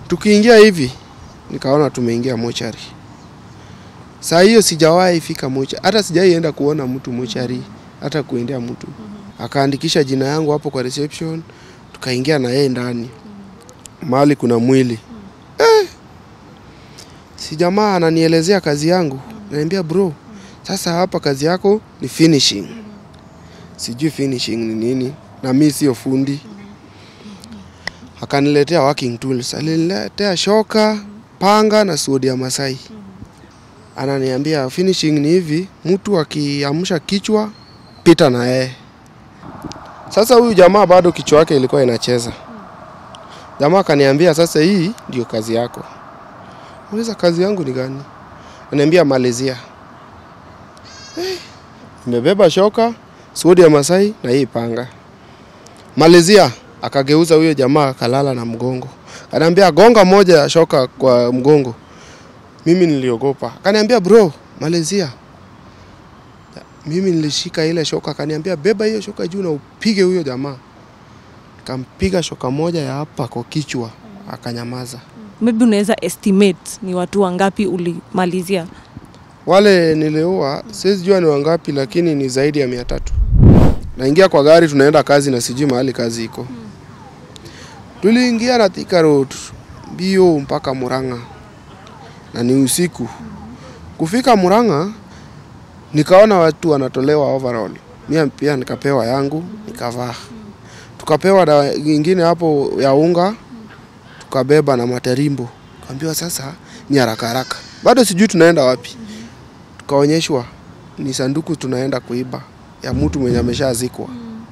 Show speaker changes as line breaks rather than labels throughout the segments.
Tukiingia hivi nikaona tumeingia mochari. Saa hiyo sijawahi fika mochari, hata sijawahi enda kuona mtu mochari, hata kuendea mtu. Akaandikisha jina yangu hapo kwa reception, tukaingia na yeye ndani mahali kuna mwili eh. Si jamaa ananielezea kazi yangu, naambia bro, sasa hapa kazi yako ni finishing. Sijui finishing ni nini, na mi sio fundi. Akaniletea working tools, aliniletea shoka, panga na suodi ya Masai. Ananiambia finishing ni hivi, mtu akiamsha kichwa pita na yeye. Sasa huyu jamaa bado kichwa yake ilikuwa inacheza. Jamaa akaniambia sasa, hii ndio kazi yako. Muuliza kazi yangu ni gani? Ananiambia malizia. Eh, nimebeba shoka, suodi ya Masai na hii panga. Malizia. Akageuza huyo jamaa akalala na mgongo. Ananiambia gonga moja ya shoka kwa mgongo. Mimi niliogopa. Akaniambia bro, malizia. Mimi nilishika ile shoka, akaniambia beba hiyo shoka juu na upige huyo jamaa. Nikampiga shoka moja ya hapa kwa kichwa, akanyamaza.
Maybe unaweza estimate ni watu wangapi ulimalizia?
Wale niliua siwezi jua ni wangapi, lakini ni zaidi ya mia tatu. Naingia kwa gari, tunaenda kazi na sijui mahali kazi iko. Tuliingia na Thika Road mbio mpaka Murang'a na ni usiku. Kufika Murang'a nikaona watu wanatolewa overall, mimi pia nikapewa yangu nikavaa. Tukapewa dawa nyingine hapo ya unga, tukabeba na materimbo. Kaambiwa sasa ni haraka haraka, bado sijui tunaenda wapi. Tukaonyeshwa ni sanduku tunaenda kuiba ya mtu mwenye ameshazikwa.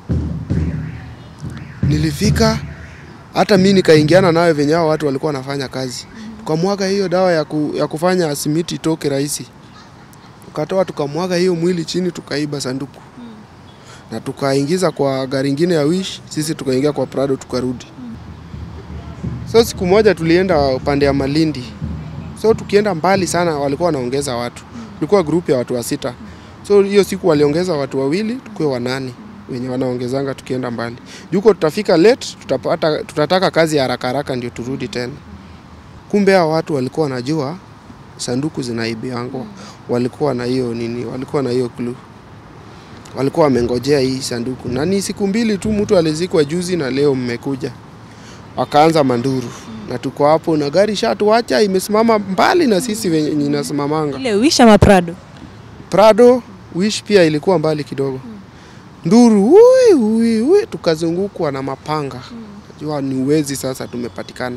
Nilifika hata mi nikaingiana nayo venye hao watu walikuwa wanafanya kazi, tukamwaga hiyo dawa ya, ku, ya kufanya simiti itoke rahisi, tukatoa tukamwaga hiyo mwili chini, tukaiba sanduku na tukaingiza kwa gari ingine ya Wish, sisi tukaingia kwa Prado tukarudi. So siku moja tulienda upande ya Malindi, so tukienda mbali sana walikuwa wanaongeza watu, tulikuwa grupu ya watu wa sita. So hiyo siku waliongeza watu wawili, tukuwe wanane wenye wanaongezanga tukienda mbali. Juko tutafika late, tutapata, tutataka kazi ya haraka haraka ndio turudi tena. Kumbe hao watu walikuwa wanajua sanduku zinaibiangwa, walikuwa na hiyo nini, walikuwa na hiyo clue walikuwa wamengojea hii sanduku, na ni siku mbili tu, mtu alizikwa juzi na leo mmekuja, wakaanza manduru na tuko hapo na gari shatuacha imesimama mbali na sisi wenye inasimamanga.
Ile Wish ama Prado?
Prado Wish pia ilikuwa mbali kidogo. Nduru ui, ui, ui, tukazungukwa na mapanga. Najua ni uwezi sasa tumepatikana.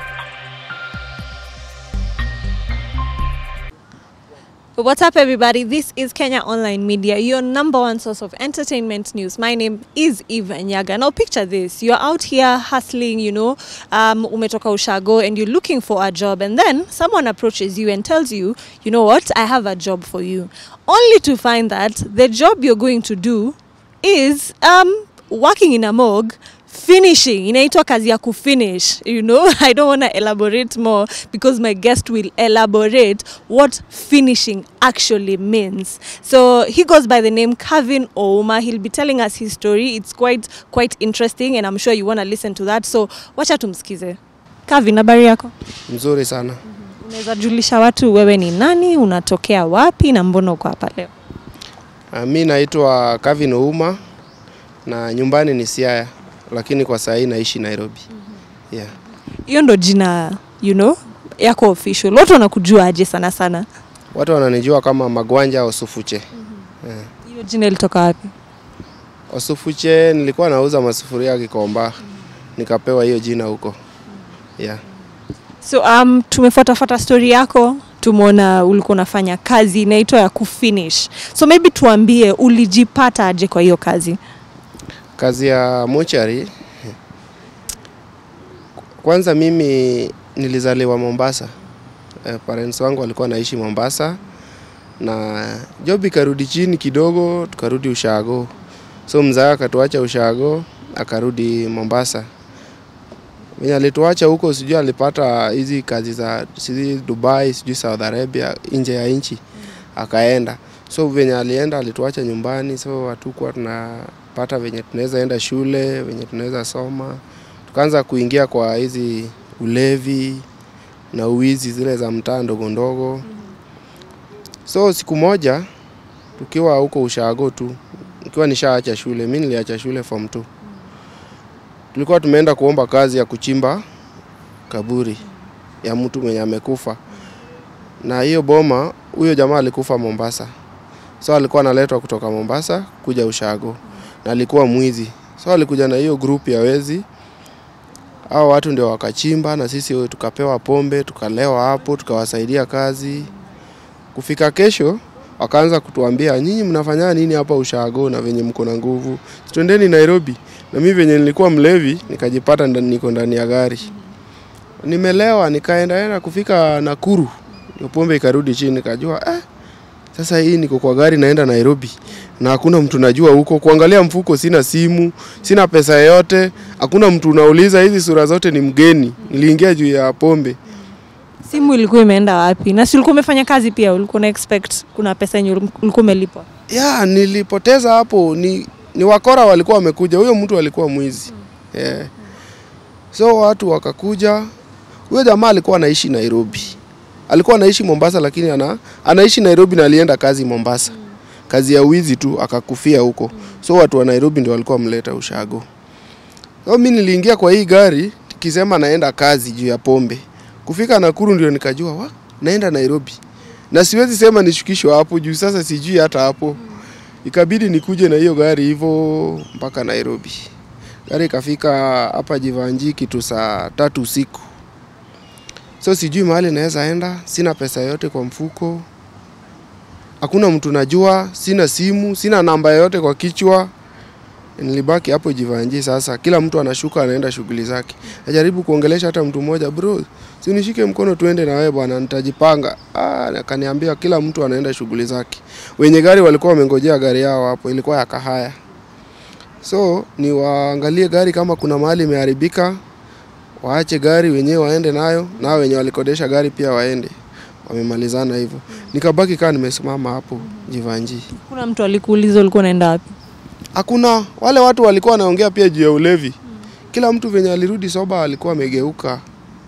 What's up, everybody? This is Kenya Online Media, your number one source of entertainment news. My name is Eva Nyaga. Now, picture this: you're out here hustling, you know, um, umetoka ushago, and you're looking for a job, and then someone approaches you and tells you, you know what, I have a job for you, only to find that the job you're going to do is um, working in a morgue finishing inaitwa kazi ya kufinish you know i don't want to elaborate more because my guest will elaborate what finishing actually means so he goes by the name Kevin Ouma he'll be telling us his story it's quite quite interesting and i'm sure you want to listen to that so wacha tumsikize Kevin habari yako
Mzuri sana.
unaweza julisha watu wewe ni nani unatokea wapi na mbona uko hapa leo
Uh, mi naitwa Kevin Ouma na nyumbani ni Siaya, lakini kwa saa hii naishi Nairobi. Yeah.
hiyo ndo jina you know yako official watu wanakujua aje sana sana
Watu wananijua kama Magwanja Osufuche. Yeah.
hiyo jina ilitoka wapi
Osufuche nilikuwa nauza masufuria Kikomba, nikapewa hiyo jina huko. Yeah.
so um, tumefuatafuata story yako tumeona ulikuwa unafanya kazi inaitwa ya kufinish so maybe tuambie ulijipata aje kwa hiyo kazi
Kazi ya mochari, kwanza mimi nilizaliwa Mombasa. Eh, parents wangu walikuwa naishi Mombasa na job ikarudi chini kidogo, tukarudi ushago. So mzaa akatuacha ushago, akarudi Mombasa. Mwenye alituacha huko, sijui alipata hizi kazi za sijui Dubai, sijui Saudi Arabia, nje ya nchi, akaenda. So venye alienda alituacha nyumbani, so hatukuwa tunapata venye tunaweza enda shule, venye tunaweza soma. Tukaanza kuingia kwa hizi ulevi na uwizi zile za mtaa ndogo ndogo. So siku moja tukiwa huko ushago tu, nikiwa nishaacha shule, mi niliacha shule form 2 tulikuwa tumeenda kuomba kazi ya kuchimba kaburi ya mtu mwenye amekufa, na hiyo boma, huyo jamaa alikufa Mombasa, so alikuwa analetwa kutoka Mombasa kuja ushago, na alikuwa mwizi, so alikuja na hiyo group ya wezi hao watu ndio wakachimba na sisi tukapewa pombe tukalewa hapo tukawasaidia kazi. Kufika kesho wakaanza kutuambia nyinyi mnafanya nini hapa ushago na venye mko na nguvu, twendeni Nairobi. Na mimi venye nilikuwa mlevi nikajipata ndani, niko ndani ya gari nimelewa, nikaendaenda kufika Nakuru, ndio pombe ikarudi chini, nikajua eh, sasa hii niko kwa gari naenda Nairobi na hakuna mtu najua huko. Kuangalia mfuko, sina simu, sina pesa yoyote, hakuna mtu unauliza. Hizi sura zote ni mgeni. Niliingia juu ya pombe.
Simu ilikuwa imeenda wapi? Na si ulikuwa umefanya kazi pia, ulikuwa na expect kuna pesa yenye ulikuwa umelipwa?
Ya, nilipoteza hapo. Ni, ni wakora walikuwa wamekuja, huyo mtu alikuwa mwizi yeah. So watu wakakuja, huyo jamaa alikuwa anaishi Nairobi, alikuwa anaishi Mombasa, lakini ana, anaishi Nairobi na alienda kazi Mombasa kazi ya wizi tu akakufia huko. So watu wa Nairobi ndio walikuwa wamleta ushago. So mimi niliingia kwa hii gari nikisema naenda kazi juu ya pombe. Kufika Nakuru ndio nikajua wa naenda Nairobi. Na siwezi sema nishukishwe hapo juu sasa sijui hata hapo. Ikabidi nikuje na hiyo gari hivyo mpaka Nairobi. Gari ikafika hapa Jivanji kitu saa tatu usiku. So sijui mahali naweza enda, sina pesa yote kwa mfuko hakuna mtu najua, sina simu, sina namba yoyote kwa kichwa. Nilibaki hapo Jivanji. Sasa kila mtu anashuka anaenda shughuli zake. Najaribu kuongelesha hata mtu mmoja, bro, si unishike mkono tuende na wewe bwana, nitajipanga. Ah, akaniambia kila mtu anaenda shughuli zake. Wenye gari walikuwa wamengojea gari yao hapo, ilikuwa ya Kahaya. So ni waangalie gari kama kuna mahali imeharibika, waache gari wenyewe waende nayo, na wenye walikodesha gari pia waende wamemalizana hivyo. Nikabaki kaa nimesimama hapo Jivanji.
Kuna mtu alikuuliza ulikuwa unaenda wapi?
Hakuna wale watu walikuwa wanaongea pia juu ya ulevi. Kila mtu venye alirudi soba alikuwa amegeuka,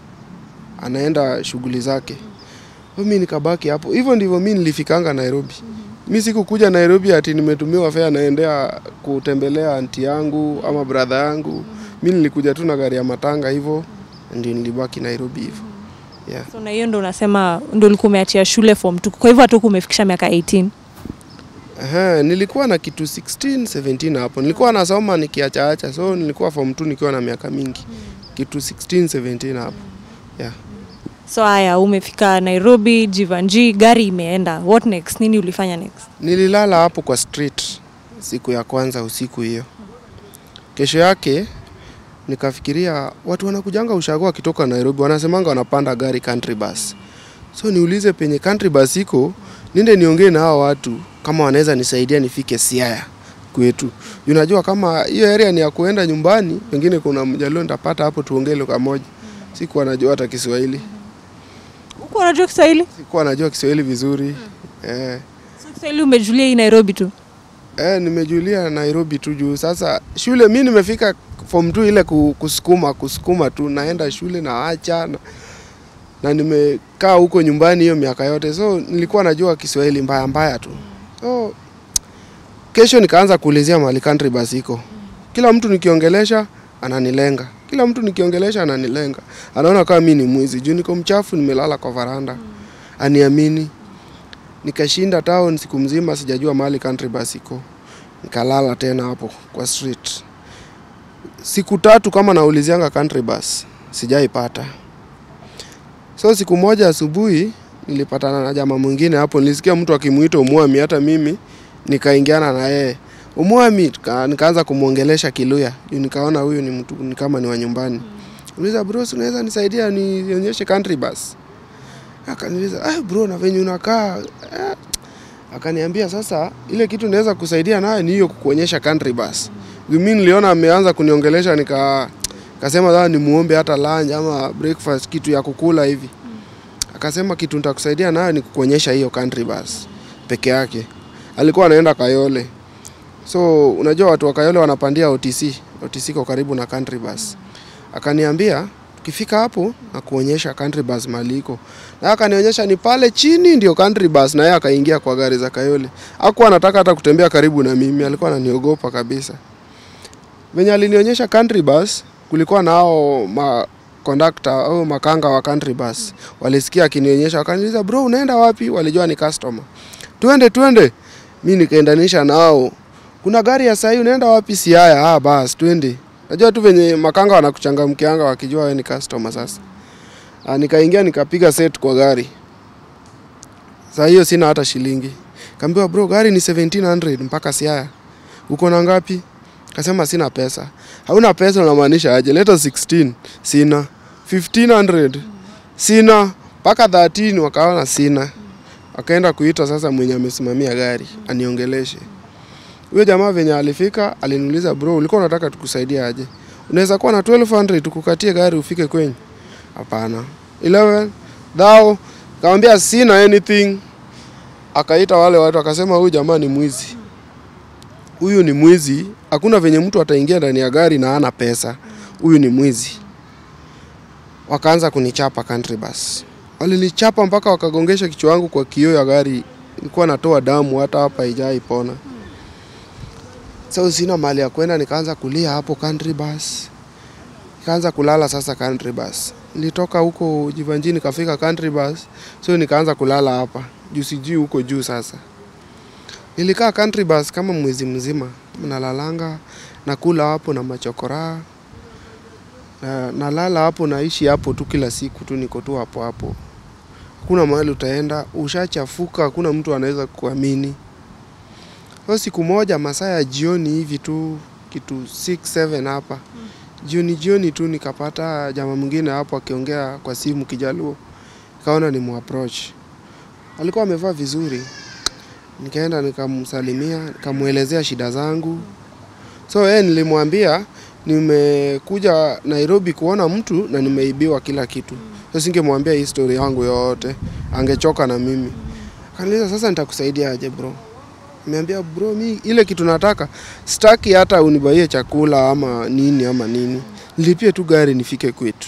anaenda shughuli zake. Mimi nikabaki hapo. Hivyo ndivyo mimi nilifikanga Nairobi. Mi sikukuja Nairobi ati nimetumiwa fare naendea kutembelea anti yangu ama brother yangu. Mi nilikuja tu na gari ya matanga hivyo, ndio nilibaki Nairobi hivyo. Yeah.
So na hiyo ndo unasema ndo ulikuwa umeachia shule form 2. Kwa hivyo hata umefikisha miaka 18.
Aha, nilikuwa na kitu 16, 17 hapo. Nilikuwa nasoma nikiachaacha, so nilikuwa form 2 nikiwa na miaka mingi. Kitu 16, 17 hapo. Yeah.
So haya, umefika Nairobi, Jivanji, gari imeenda. What next? Nini ulifanya next?
Nililala hapo kwa street siku ya kwanza usiku hiyo. Kesho yake nikafikiria watu wanakujanga ushago wakitoka Nairobi wanasemanga wanapanda gari country bus. So niulize penye country bus iko, ninde niongee na hao watu kama wanaweza nisaidia nifike Siaya kwetu. Unajua kama hiyo area ni ya kuenda nyumbani, pengine kuna mjalio nitapata hapo tuongee lugha moja. Sikuwa najua hata Kiswahili.
Huko unajua Kiswahili?
Sikuwa najua Kiswahili vizuri. Eh.
So Kiswahili umejulia hii Nairobi tu.
Eh, nimejulia Nairobi tu juu sasa shule mi nimefika form 2 ile ku- kusukuma kusukuma tu naenda shule na acha na, na nimekaa huko nyumbani hiyo miaka yote so nilikuwa najua Kiswahili mbaya mbaya tu. So kesho nikaanza kuulizia mahali country bus iko. Kila mtu nikiongelesha ananilenga. Kila mtu nikiongelesha ananilenga. Anaona kama mimi ni mwizi juu niko mchafu nimelala kwa varanda. Aniamini. Nikashinda town siku mzima sijajua mahali country bus iko. Nikalala tena hapo kwa street. Siku tatu kama naulizianga country bus, sijaipata. So siku moja asubuhi nilipatana na jamaa mwingine hapo, nilisikia mtu akimuita Umwami, hata mimi nikaingiana na yeye Umwami, tuka- nikaanza kumwongelesha Kiluya juu nikaona huyu ni mtu ni kama ni wa nyumbani. Uliza bro, si unaweza nisaidia nionyeshe country bus? Akaniuliza, ah bro, na venye unakaa eh, akaniambia sasa ile kitu naweza kusaidia nayo ni hiyo kukuonyesha country bus. Mimi niliona ameanza kuniongelesha nika kasema sasa nimuombe hata lunch ama breakfast kitu ya kukula hivi. Akasema kitu nitakusaidia nayo ni kukuonyesha hiyo country bus peke yake. Alikuwa anaenda Kayole. So unajua watu wa Kayole wanapandia OTC. OTC iko karibu na country bus. Akaniambia ukifika hapo na kuonyesha country bus mahali iko na akanionyesha ni pale chini ndio country bus na yeye akaingia kwa gari za Kayole hakuwa anataka hata kutembea karibu na mimi alikuwa ananiogopa kabisa venye alinionyesha country bus kulikuwa na hao ma conductor au makanga wa country bus walisikia akinionyesha wakaniuliza bro unaenda wapi walijua ni customer twende twende mi nikaendanisha nao kuna gari ya sahii unaenda wapi siaya ah bas twende najua tu venye makanga wanakuchangamkianga wakijua wewe ni customer sasa ah, nikaingia nikapiga set kwa gari saa hiyo sina hata shilingi kaambiwa bro gari ni 1700 mpaka siaya uko na ngapi kasema sina pesa hauna pesa unamaanisha aje leta 16 sina 1500 sina mpaka 13 wakaona sina akaenda kuita sasa mwenye amesimamia gari aniongeleshe huyo jamaa venye alifika aliniuliza bro ulikuwa unataka tukusaidia aje unaweza kuwa na 1200 tukukatie gari ufike kwenyu hapana 11 thou kamwambia sina anything akaita wale watu akasema huyu jamaa ni mwizi huyu ni mwizi hakuna venye mtu ataingia ndani ya gari na ana pesa huyu ni mwizi wakaanza kunichapa country bus walinichapa mpaka wakagongesha kichwa wangu kwa kioo ya gari nilikuwa natoa damu hata hapa ijai pona so sina mali ya kwenda nikaanza kulia hapo country bus nikaanza kulala sasa country bus nilitoka huko jivanjini nikafika country bus so nikaanza kulala hapa juu sijui huko juu sasa nilikaa country bus kama mwezi mzima nalalanga nakula hapo na machokoraa na, nalala hapo naishi hapo tu kila siku tu niko tu hapo hapo hakuna mahali utaenda ushachafuka hakuna mtu anaweza kuamini so siku moja masaa ya jioni hivi tu kitu 6 7 hapa jioni jioni tu nikapata jamaa mwingine hapo akiongea kwa simu kijaluo nikaona ni muapproach alikuwa amevaa vizuri nikaenda nikamsalimia nikamwelezea shida zangu so yeye nilimwambia nimekuja nairobi kuona mtu na nimeibiwa kila kitu so singemwambia hii story yangu yote angechoka na mimi akaniuliza sasa nitakusaidia aje bro nimeambia bro mi ile kitu nataka sitaki hata unibaie chakula ama nini ama nini nilipie tu gari nifike kwetu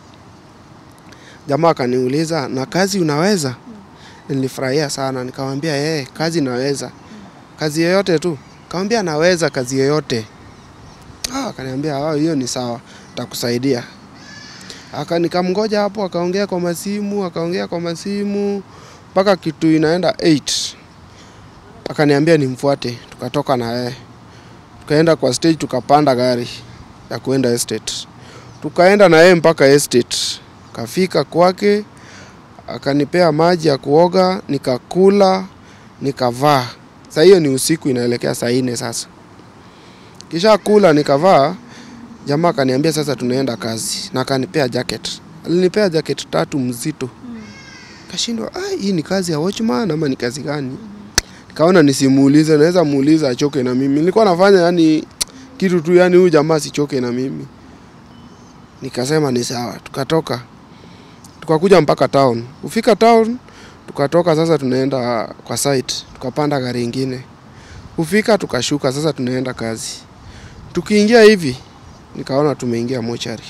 jamaa akaniuliza na kazi unaweza nilifurahia sana nikamwambia yeye kazi naweza kazi yoyote tu kamwambia naweza kazi yoyote ah, akaniambia "Ah, hiyo ni sawa takusaidia aka nikamngoja hapo akaongea kwa masimu akaongea kwa masimu mpaka kitu inaenda 8 akaniambia nimfuate tukatoka na yeye tukaenda kwa stage tukapanda gari ya kuenda estate tukaenda na yeye mpaka estate kafika kwake akanipea maji ya kuoga nikakula nikavaa saa hiyo ni usiku inaelekea saa nne sasa kisha kula nikavaa jamaa akaniambia sasa tunaenda kazi na akanipea jacket alinipea jacket tatu mzito kashindwa "Ah, hii ni kazi ya watchman ama ni kazi gani nikaona nisimuulize naweza muuliza achoke na mimi nilikuwa nafanya yani kitu tu yani huyu jamaa sichoke na mimi nikasema ni sawa tukatoka tukakuja mpaka town kufika town tukatoka sasa tunaenda kwa site tukapanda gari ingine kufika tukashuka sasa tunaenda kazi tukiingia hivi nikaona tumeingia mochari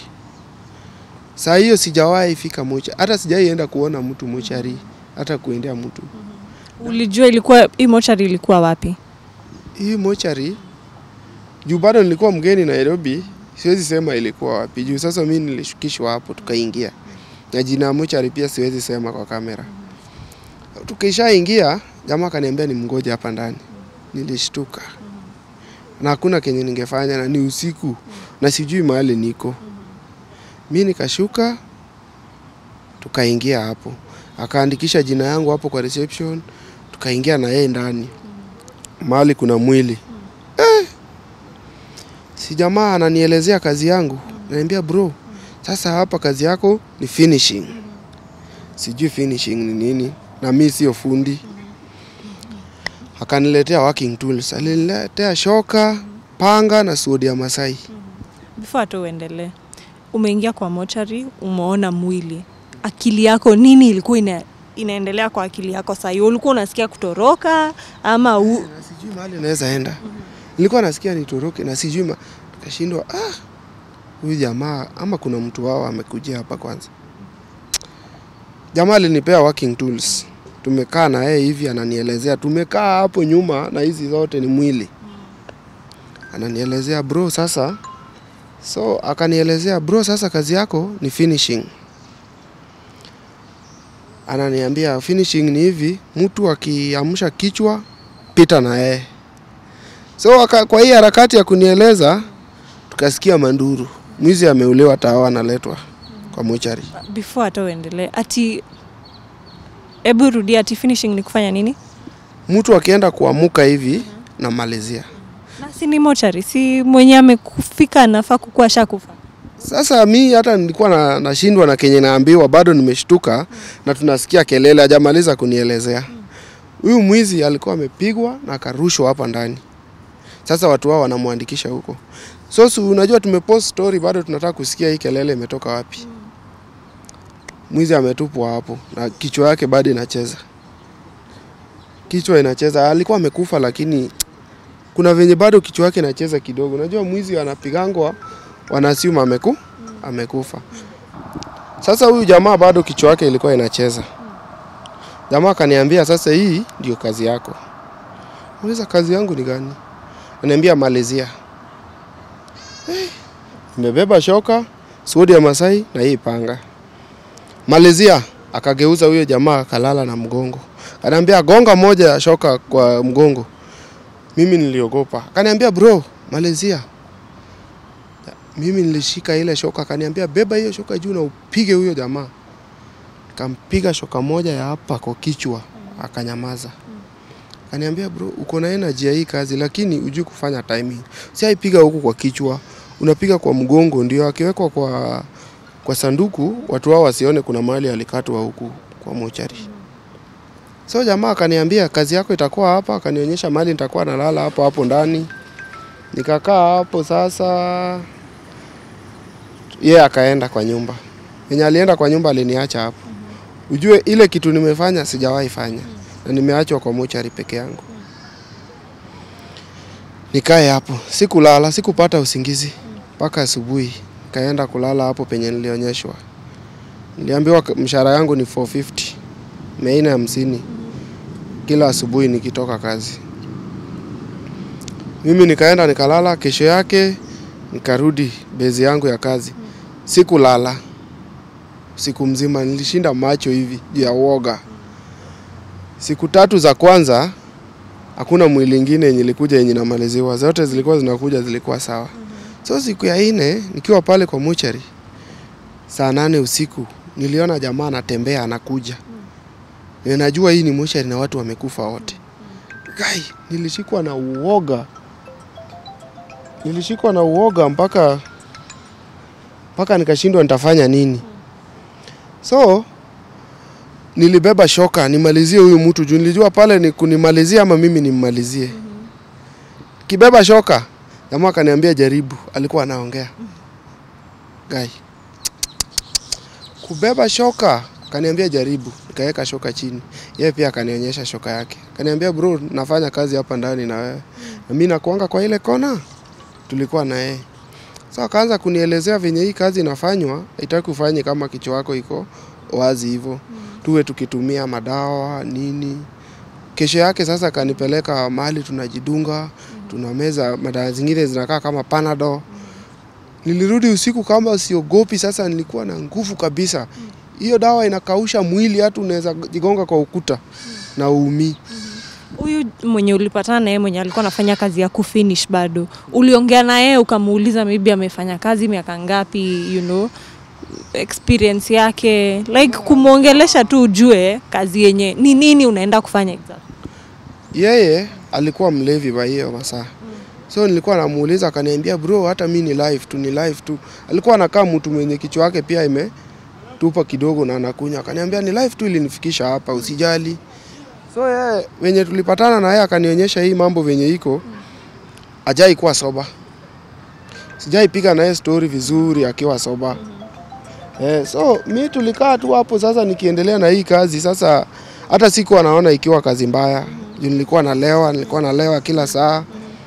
saa hiyo sijawahi fika mochari hata sijaienda kuona mtu mochari hata kuendea mtu
Ulijua ilikuwa hii mochari ilikuwa wapi?
hii mochari juu bado nilikuwa mgeni Nairobi, siwezi sema ilikuwa wapi juu sasa mi nilishukishwa hapo tukaingia, na jina ya mochari pia siwezi sema kwa kamera. Tukishaingia jamaa akaniambia ni mgoja hapa ndani, nilishtuka na hakuna kenye ningefanya, na ni usiku na sijui mahali niko. Mi nikashuka, tukaingia hapo, akaandikisha jina yangu hapo kwa reception, tukaingia na yeye ndani mahali kuna mwili eh. Si jamaa ananielezea kazi yangu, naambia bro, sasa hapa kazi yako ni finishing. Sijui finishing ni nini, na mi sio fundi. Akaniletea working tools, aliniletea shoka, panga na suodi ya Masai.
Before hata uendelee, umeingia kwa mochari, umeona mwili, akili yako nini ilikuwa ina, inaendelea kwa akili yako saa hiyo? Ulikuwa unasikia kutoroka ama u...
na sijui mahali naweza enda. Nilikuwa nasikia nitoroke na sijui ma... Nikashindwa ah, huyu jamaa ama kuna mtu wao amekujia hapa kwanza. Jamaa alinipea working tools, tumekaa na yeye hivi, ananielezea. Tumekaa hapo nyuma na hizi zote ni mwili, ananielezea bro, sasa so akanielezea bro, sasa kazi yako ni finishing. Ananiambia finishing ni hivi, mtu akiamsha kichwa pita na yeye. So aka, kwa hii harakati ya kunieleza tukasikia manduru, mwizi ameuliwa, tawa analetwa kwa mochari.
Before hata uendelee, ati hebu rudia, ati finishing ni kufanya nini?
Mtu akienda kuamuka hivi namalizia.
Na si ni mochari, si mwenye amekufika anafaa kukuwa ashakufa.
Sasa mi hata nilikuwa na, nashindwa na kenye naambiwa, bado nimeshtuka na tunasikia kelele, hajamaliza kunielezea. Huyu mwizi alikuwa amepigwa na akarushwa hapa ndani. Sasa watu wao wanamwandikisha huko. So si unajua tumepost story, bado tunataka kusikia hii kelele imetoka wapi. Mwizi ametupwa hapo na kichwa yake bado inacheza, kichwa inacheza. Alikuwa amekufa, lakini kuna venye bado kichwa yake inacheza kidogo. Unajua mwizi anapigangwa wanasiuma ameku amekufa. Sasa huyu jamaa bado kichwa yake ilikuwa inacheza. Jamaa akaniambia sasa, hii ndio kazi yako. Muuliza kazi yangu ni gani? Ananiambia malizia. Eh, nimebeba shoka, suodi ya Masai na hii panga. Malizia. Akageuza huyo jamaa akalala na mgongo. Ananiambia gonga moja ya shoka kwa mgongo. Mimi niliogopa. Akaniambia bro, malizia mimi nilishika ile shoka, akaniambia beba hiyo shoka juu na upige huyo jamaa. Nikampiga shoka moja ya hapa kwa kichwa, akanyamaza. Akaniambia bro, uko na energy ya hii kazi, lakini ujui kufanya timing. Si aipiga huku kwa kichwa, unapiga kwa mgongo, ndio akiwekwa kwa kwa sanduku, watu wao wasione kuna mahali alikatwa huku kwa mochari. So jamaa akaniambia kazi yako itakuwa hapa, akanionyesha mahali nitakuwa nalala hapo hapo ndani. Nikakaa hapo sasa yeye yeah, akaenda kwa nyumba. Yenye alienda kwa nyumba aliniacha hapo. Ujue ile kitu nimefanya sijawahi fanya na nimeachwa kwa mochari peke yangu. Nikae hapo, sikulala, sikupata usingizi mpaka asubuhi. Kaenda kulala hapo penye nilionyeshwa. Niliambiwa mshahara yangu ni 450 mia nne hamsini kila asubuhi nikitoka kazi. Mimi nikaenda nikalala, kesho yake nikarudi bezi yangu ya kazi. Sikulala siku mzima, nilishinda macho hivi juu ya uoga. Siku tatu za kwanza hakuna mwili ingine yenye ilikuja yenye namaliziwa, zote zilikuwa zinakuja, zilikuwa sawa. So siku ya nne nikiwa pale kwa mochari saa nane usiku niliona jamaa anatembea anakuja. Ninajua hii ni mochari na watu wamekufa wote. Gai, nilishikwa na uoga nilishikwa na uoga mpaka mpaka nikashindwa nitafanya nini. So nilibeba shoka nimalizie huyu mtu juu nilijua pale ni kunimalizia ama mimi nimmalizie. Kibeba shoka, jamaa akaniambia jaribu, alikuwa anaongea. Gai. Kubeba shoka, akaniambia jaribu, nikaweka shoka chini. Yeye pia akanionyesha shoka yake. Akaniambia bro, nafanya kazi hapa ndani na wewe. Na mimi nakuanga kwa ile kona tulikuwa na yeye. So akaanza kunielezea venye hii kazi inafanywa, haitaki ufanye kama kichwa wako iko wazi hivyo. Tuwe tukitumia madawa nini. Kesho yake sasa akanipeleka mahali tunajidunga, tunameza madawa zingine zinakaa kama Panadol. Nilirudi usiku kama siogopi, sasa nilikuwa na nguvu kabisa. Hiyo dawa inakausha mwili, hata unaweza jigonga kwa ukuta na uumii.
Huyu mwenye ulipatana na yeye mwenye alikuwa anafanya kazi ya kufinish bado, uliongea na yeye ukamuuliza maybe amefanya kazi miaka ngapi, you know, experience yake, like kumwongelesha tu ujue kazi yenye ni nini unaenda kufanya exactly.
Yeye alikuwa mlevi kwa hiyo masaa. So nilikuwa namuuliza akaniambia bro, hata mi ni live tu, ni live tu. Alikuwa anakaa mtu mwenye kichwa yake pia imetupa kidogo na anakunywa. Akaniambia ni live tu ilinifikisha hapa, usijali. So yeye wenye tulipatana na yeye akanionyesha hii mambo venye iko, ajai kuwa soba. Sijai piga naye story vizuri akiwa soba. Eh, so mi tulikaa tu hapo sasa nikiendelea na hii kazi sasa hata sikuwa naona ikiwa kazi mbaya. Juu nilikuwa nalewa, nilikuwa nalewa kila saa.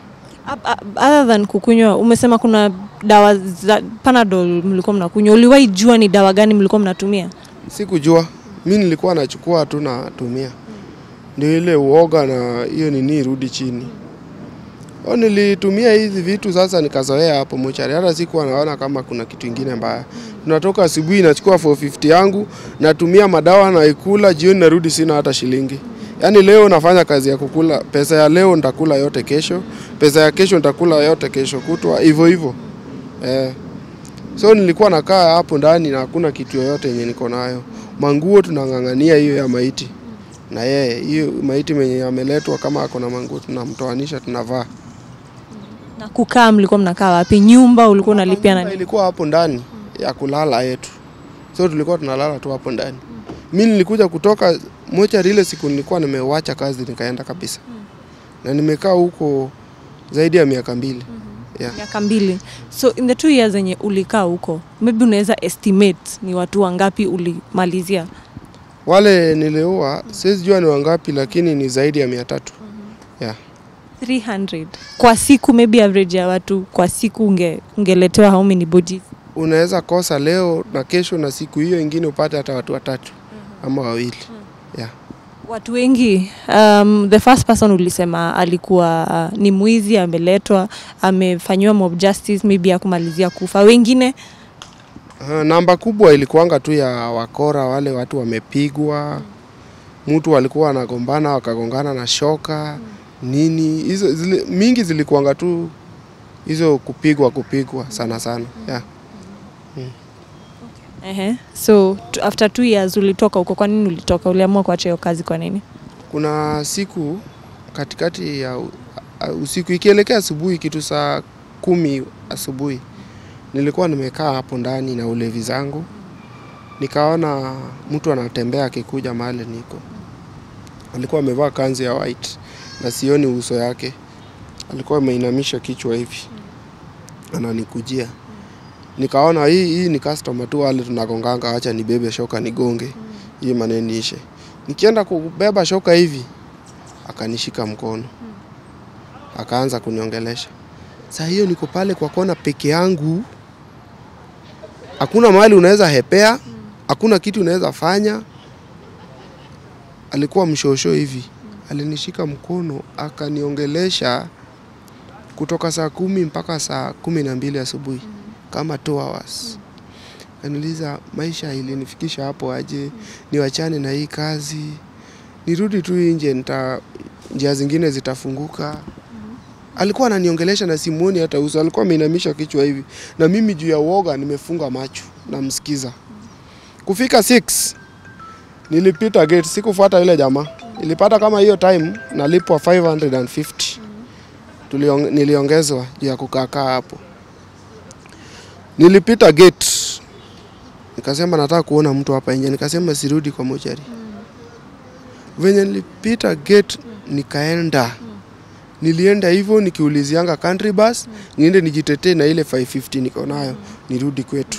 Up- up- Other than kukunywa, umesema kuna dawa za Panadol mlikuwa mnakunywa. Uliwahi jua ni dawa gani mlikuwa mnatumia?
Sikujua, mi nilikuwa nachukua tu natumia, ndio ile uoga na hiyo nini irudi chini. O, nilitumia hizi vitu sasa, nikazoea hapo mochari, hata sikuwa naona kama kuna kitu ingine mbaya. Tunatoka asubuhi, nachukua 450 yangu, natumia madawa, naikula, jioni narudi, sina hata shilingi. Yaani leo nafanya kazi ya kukula, pesa ya leo nitakula yote kesho, pesa ya kesho nitakula yote kesho kutwa, hivyo hivyo eh. So nilikuwa nakaa hapo ndani na hakuna kitu yoyote yenye niko nayo. Manguo tunang'ang'ania hiyo ya maiti na yeye, hiyo maiti mwenye ameletwa, kama ako na manguo tunamtoanisha, tunavaa.
Na kukaa mlikuwa mnakaa wapi? Nyumba ulikuwa unalipia
Nyumba
na
ilikuwa hapo ndani ya kulala yetu, so tulikuwa tunalala tu hapo ndani. Mi nilikuja kutoka mochari ile siku nilikuwa nimewacha kazi nikaenda kabisa, na nimekaa huko zaidi ya miaka mbili yeah.
miaka mbili. So in the two years zenye ulikaa huko, maybe unaweza estimate ni watu wangapi ulimalizia?
Wale niliua siwezi jua ni wangapi, lakini ni zaidi ya mia tatu yeah.
300 kwa siku, maybe average ya watu kwa siku unge, ungeletewa how many bodies?
unaweza kosa leo na kesho na siku hiyo ingine upate hata watu watatu ama wawili yeah.
Watu wengi um, the first person ulisema alikuwa uh, ni mwizi ameletwa, amefanyiwa mob justice, maybe ya kumalizia kufa. Wengine
Uh, namba kubwa ilikuanga tu ya wakora, wale watu wamepigwa, mtu walikuwa wanagombana wakagongana na shoka nini, hizo zili, mingi zilikuanga tu hizo kupigwa kupigwa sana sana yeah.
Ehe. So t- after two years ulitoka huko, kwa nini ulitoka? Uliamua kuacha hiyo kazi kwa nini?
Kuna siku katikati ya u- a- usiku ikielekea asubuhi, kitu saa kumi asubuhi, nilikuwa nimekaa hapo ndani na ulevi zangu, nikaona mtu anatembea akikuja mahali niko. Alikuwa amevaa kanzu ya white na sioni uso yake, alikuwa ameinamisha kichwa hivi, ananikujia. Nikaona hii hii ni customer tu, wale tunagonganga, acha nibebe shoka nigonge hii maneno ishe. Nikienda kubeba shoka hivi, akanishika mkono, akaanza kuniongelesha. Saa hiyo niko pale kwa kona peke yangu, hakuna mahali unaweza hepea, hakuna kitu unaweza fanya. Alikuwa mshosho hivi, alinishika mkono akaniongelesha kutoka saa kumi mpaka saa kumi na mbili asubuhi kama two hours. Kaniuliza maisha ilinifikisha hapo aje, niwachane na hii kazi, nirudi tu nje, nita njia zingine zitafunguka. Alikuwa ananiongelesha na simuoni hata uso, alikuwa ameinamisha kichwa hivi, na mimi juu ya uoga nimefunga macho namsikiza. Kufika 6 nilipita gate, sikufuata yule jamaa, nilipata kama hiyo time nalipwa 550 Tuliong, niliongezwa juu ya kukaakaa hapo. Nilipita gate nikasema nataka kuona mtu hapa nje, nikasema sirudi kwa mochari. Venye nilipita gate nikaenda nilienda hivyo nikiulizianga country bus niende nijitetee na ile 550 niko nayo nirudi kwetu.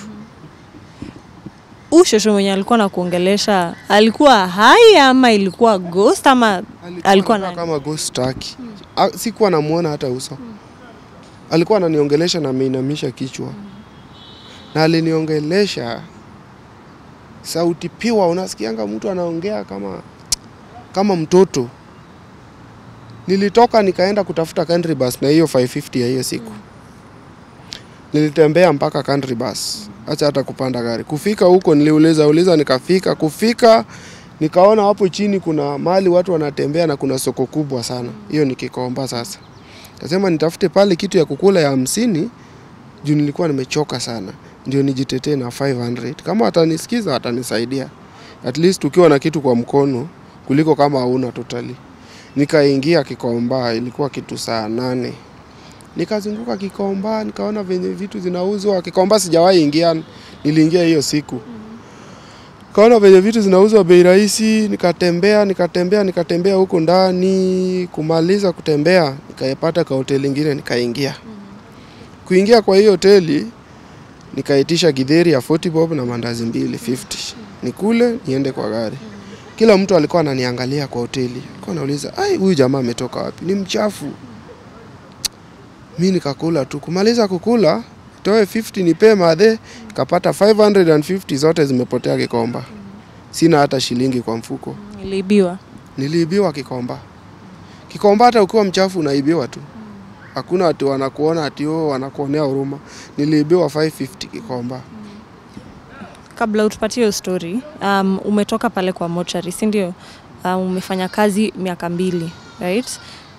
Huyu shosho mwenye alikuwa na kuongelesha alikuwa hai ama ilikuwa ghost ama alikuwa
anakaa
nani?
kama ghost aki. A- Sikuwa namuona hata uso. Alikuwa ananiongelesha na ameinamisha kichwa. Na aliniongelesha sauti piwa, unasikianga mtu anaongea kama kama mtoto. Nilitoka nikaenda kutafuta country bus na hiyo 550 ya hiyo siku. Nilitembea mpaka country bus, acha hata kupanda gari. Kufika huko niliuliza uliza, nikafika kufika nikaona hapo chini kuna mahali watu wanatembea na kuna soko kubwa sana, hiyo ni Kikomba. Sasa kasema nitafute pale kitu ya kukula ya hamsini juu nilikuwa nimechoka sana, ndio nijitetee na 500 kama watanisikiza watanisaidia, at least ukiwa na kitu kwa mkono kuliko kama hauna totally. Nikaingia Kikomba, ilikuwa kitu saa nane nikazunguka Kikomba, nikaona venye vitu zinauzwa Kikomba. Sijawahi ingia, niliingia hiyo siku kaona venye vitu zinauzwa bei rahisi, nikatembea nikatembea nikatembea huko ndani. Kumaliza kutembea, nikaipata ka hoteli ingine, nikaingia. Kuingia kwa hiyo hoteli, nikaitisha githeri ya 40 bob na mandazi mbili 50, nikule niende kwa gari. Kila mtu alikuwa ananiangalia kwa hoteli, alikuwa anauliza ai, huyu jamaa ametoka wapi? Ni mchafu. mi nikakula tu. Kumaliza kukula, toe 50 nipee madhe, kapata 550 zote zimepotea Kikomba. Sina hata shilingi kwa mfuko.
Niliibiwa.
Niliibiwa Kikomba. Kikomba hata ukiwa mchafu unaibiwa tu. Hakuna watu wanakuona ati oh, wanakuonea huruma. Niliibiwa 550 Kikomba.
Kabla utupatie hiyo story, um, umetoka pale kwa mochari, si ndio? Um, umefanya kazi miaka mbili, right?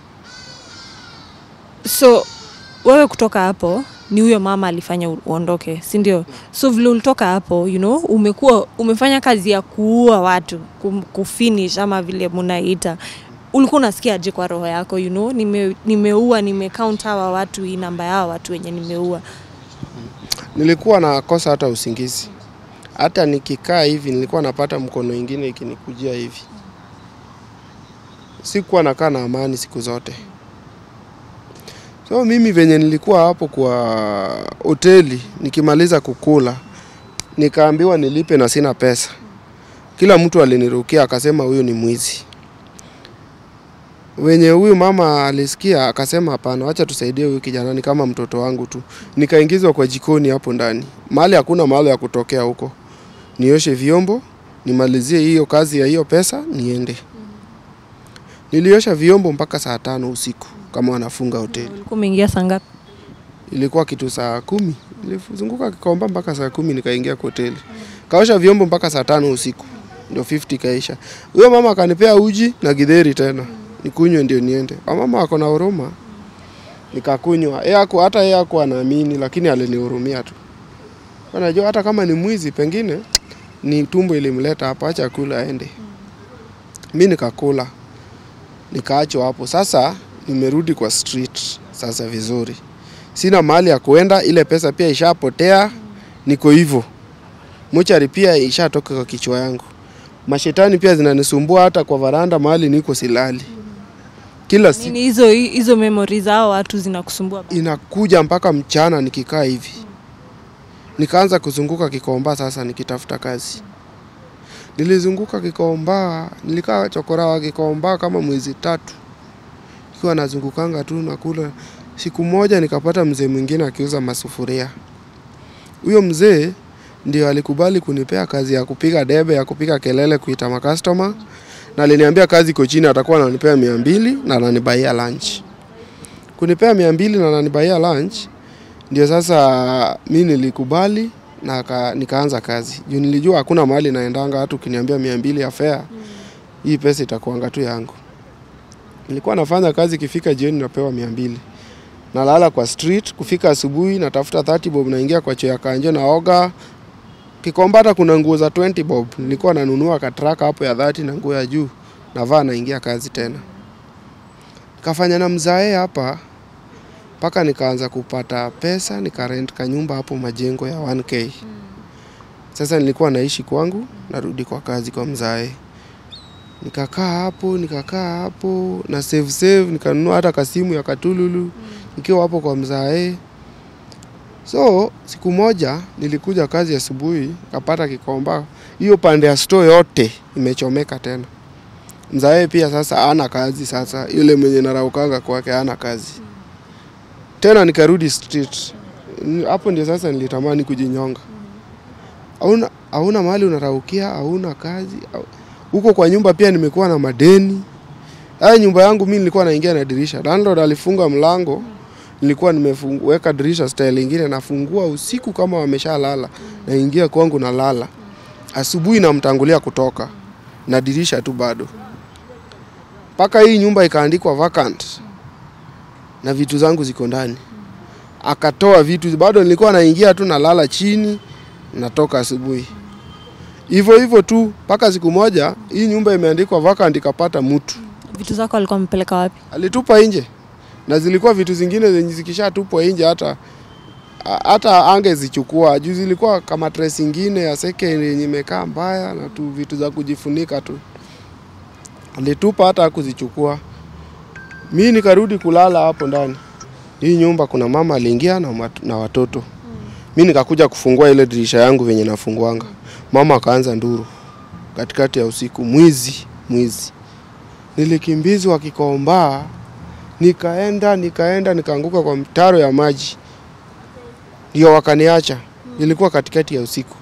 So wewe kutoka hapo ni huyo mama alifanya u- uondoke, si ndio? So vile ulitoka hapo, you know, umekuwa umefanya kazi ya kuua watu, kum- kufinish ama vile munaita. Ulikuwa unasikia aje kwa roho yako, you know, nime, nimeua nimecount hawa watu, hii namba ya hawa watu wenye nimeua.
Nilikuwa nakosa hata usingizi. Hata nikikaa hivi nilikuwa napata mkono ingine ikinikujia hivi. Sikuwa nakaa na amani siku zote. So mimi venye nilikuwa hapo kwa hoteli nikimaliza kukula nikaambiwa nilipe na sina pesa. Kila mtu alinirukia akasema huyu ni mwizi. Wenye huyu mama alisikia akasema hapana, wacha tusaidie huyu kijana ni kama mtoto wangu tu. Nikaingizwa kwa jikoni hapo ndani. Mahali hakuna mahali ya kutokea huko. Nioshe vyombo, nimalizie hiyo kazi ya hiyo pesa, niende. Niliosha vyombo mpaka saa tano usiku kama wanafunga hoteli.
Ulikuwa umeingia saa ngapi?
Ilikuwa kitu saa kumi. Nilizunguka Kikomba mpaka saa kumi nikaingia kwa hoteli. Kaosha vyombo mpaka saa tano usiku. Ndio 50 kaisha. Huyo mama akanipea uji na githeri tena. Nikunywe ndio niende. Mama ako na huruma. Nikakunywa. Yeye haku hata yeye haku anaamini lakini alinihurumia tu. Unajua hata kama ni mwizi pengine ni tumbo ilimleta hapa acha kula aende. Mimi nikakula. Nikaachwa hapo. Sasa nimerudi kwa street sasa vizuri sina mahali ya kuenda, ile pesa pia ishapotea, niko hivyo. Mochari pia ishatoka kwa kichwa yangu. Mashetani pia zinanisumbua hata kwa varanda mahali niko silali. Kila siku
Nini hizo hizo memory za hao watu zinakusumbua? bado?
inakuja mpaka mchana nikikaa hivi. Nikaanza kuzunguka Kikomba sasa nikitafuta kazi. Nilizunguka Kikomba, nilikaa chokora wa Kikomba kama mwezi tatu. Ikiwa nazungukanga tu nakula. Siku moja nikapata mzee mwingine akiuza masufuria. Huyo mzee ndio alikubali kunipea kazi ya kupiga debe, ya kupiga kelele, kuita makastoma, na aliniambia kazi iko chini, atakuwa ananipea mia mbili na ananibaia lunch. Kunipea mia mbili na ananibaia lunch, ndio sasa mi nilikubali na ka, nikaanza kazi juu nilijua hakuna mahali naendanga, hata ukiniambia mia mbili ya fare, hii pesa itakuanga tu yangu. Nilikuwa nafanya kazi, ikifika jioni napewa mia mbili nalala kwa street, kufika asubuhi natafuta 30 bob, naingia kwa choo ya kanjo naoga. Kikomba hata kuna nguo za 20 bob, nilikuwa nanunua katraka hapo ya 30 na nguo ya juu, navaa naingia kazi tena. Kafanya na mzae hapa mpaka nikaanza kupata pesa, nikarent kanyumba hapo majengo ya 1k. Sasa nilikuwa naishi kwangu, narudi kwa kazi kwa mzae. Nikakaa hapo, nikakaa hapo na save save, nikanunua hata kasimu ya katululu nikiwa hapo kwa mzae. So siku moja nilikuja kazi asubuhi, kapata Kikomba, hiyo pande ya store yote imechomeka tena. Mzae pia sasa ana kazi sasa, yule mwenye naraukanga kwake ana kazi tena. Nikarudi street Ni- hapo, ndio sasa nilitamani kujinyonga. Hauna hauna mahali unaraukia, hauna kazi au- huko kwa nyumba pia nimekuwa na madeni. Haya nyumba yangu mimi nilikuwa naingia na dirisha. Landlord alifunga mlango, nilikuwa nimeweka dirisha style ingine, nafungua usiku kama wameshalala, naingia kwangu na lala. Asubuhi namtangulia kutoka na dirisha tu bado, mpaka hii nyumba ikaandikwa vacant na vitu zangu ziko ndani. Akatoa vitu, bado nilikuwa naingia tu nalala chini, natoka asubuhi hivyo hivyo tu mpaka siku moja hii nyumba imeandikwa vacant, ikapata mtu
Vitu zako alikuwa amepeleka wapi?
alitupa nje, na zilikuwa vitu zingine zenye zikishatupwa nje hata a- hata angezichukua juu zilikuwa kama dress ingine ya second yenye imekaa mbaya na tu vitu za kujifunika tu, alitupa hata hakuzichukua. Mi nikarudi kulala hapo ndani. Hii nyumba kuna mama aliingia na, mat- na watoto. Mi nikakuja kufungua ile dirisha yangu venye nafunguanga, mama akaanza nduru katikati ya usiku, mwizi, mwizi. Nilikimbizwa Kikomba Nikaenda nikaenda nikaanguka kwa mtaro ya maji, ndio wakaniacha. Ilikuwa katikati ya usiku.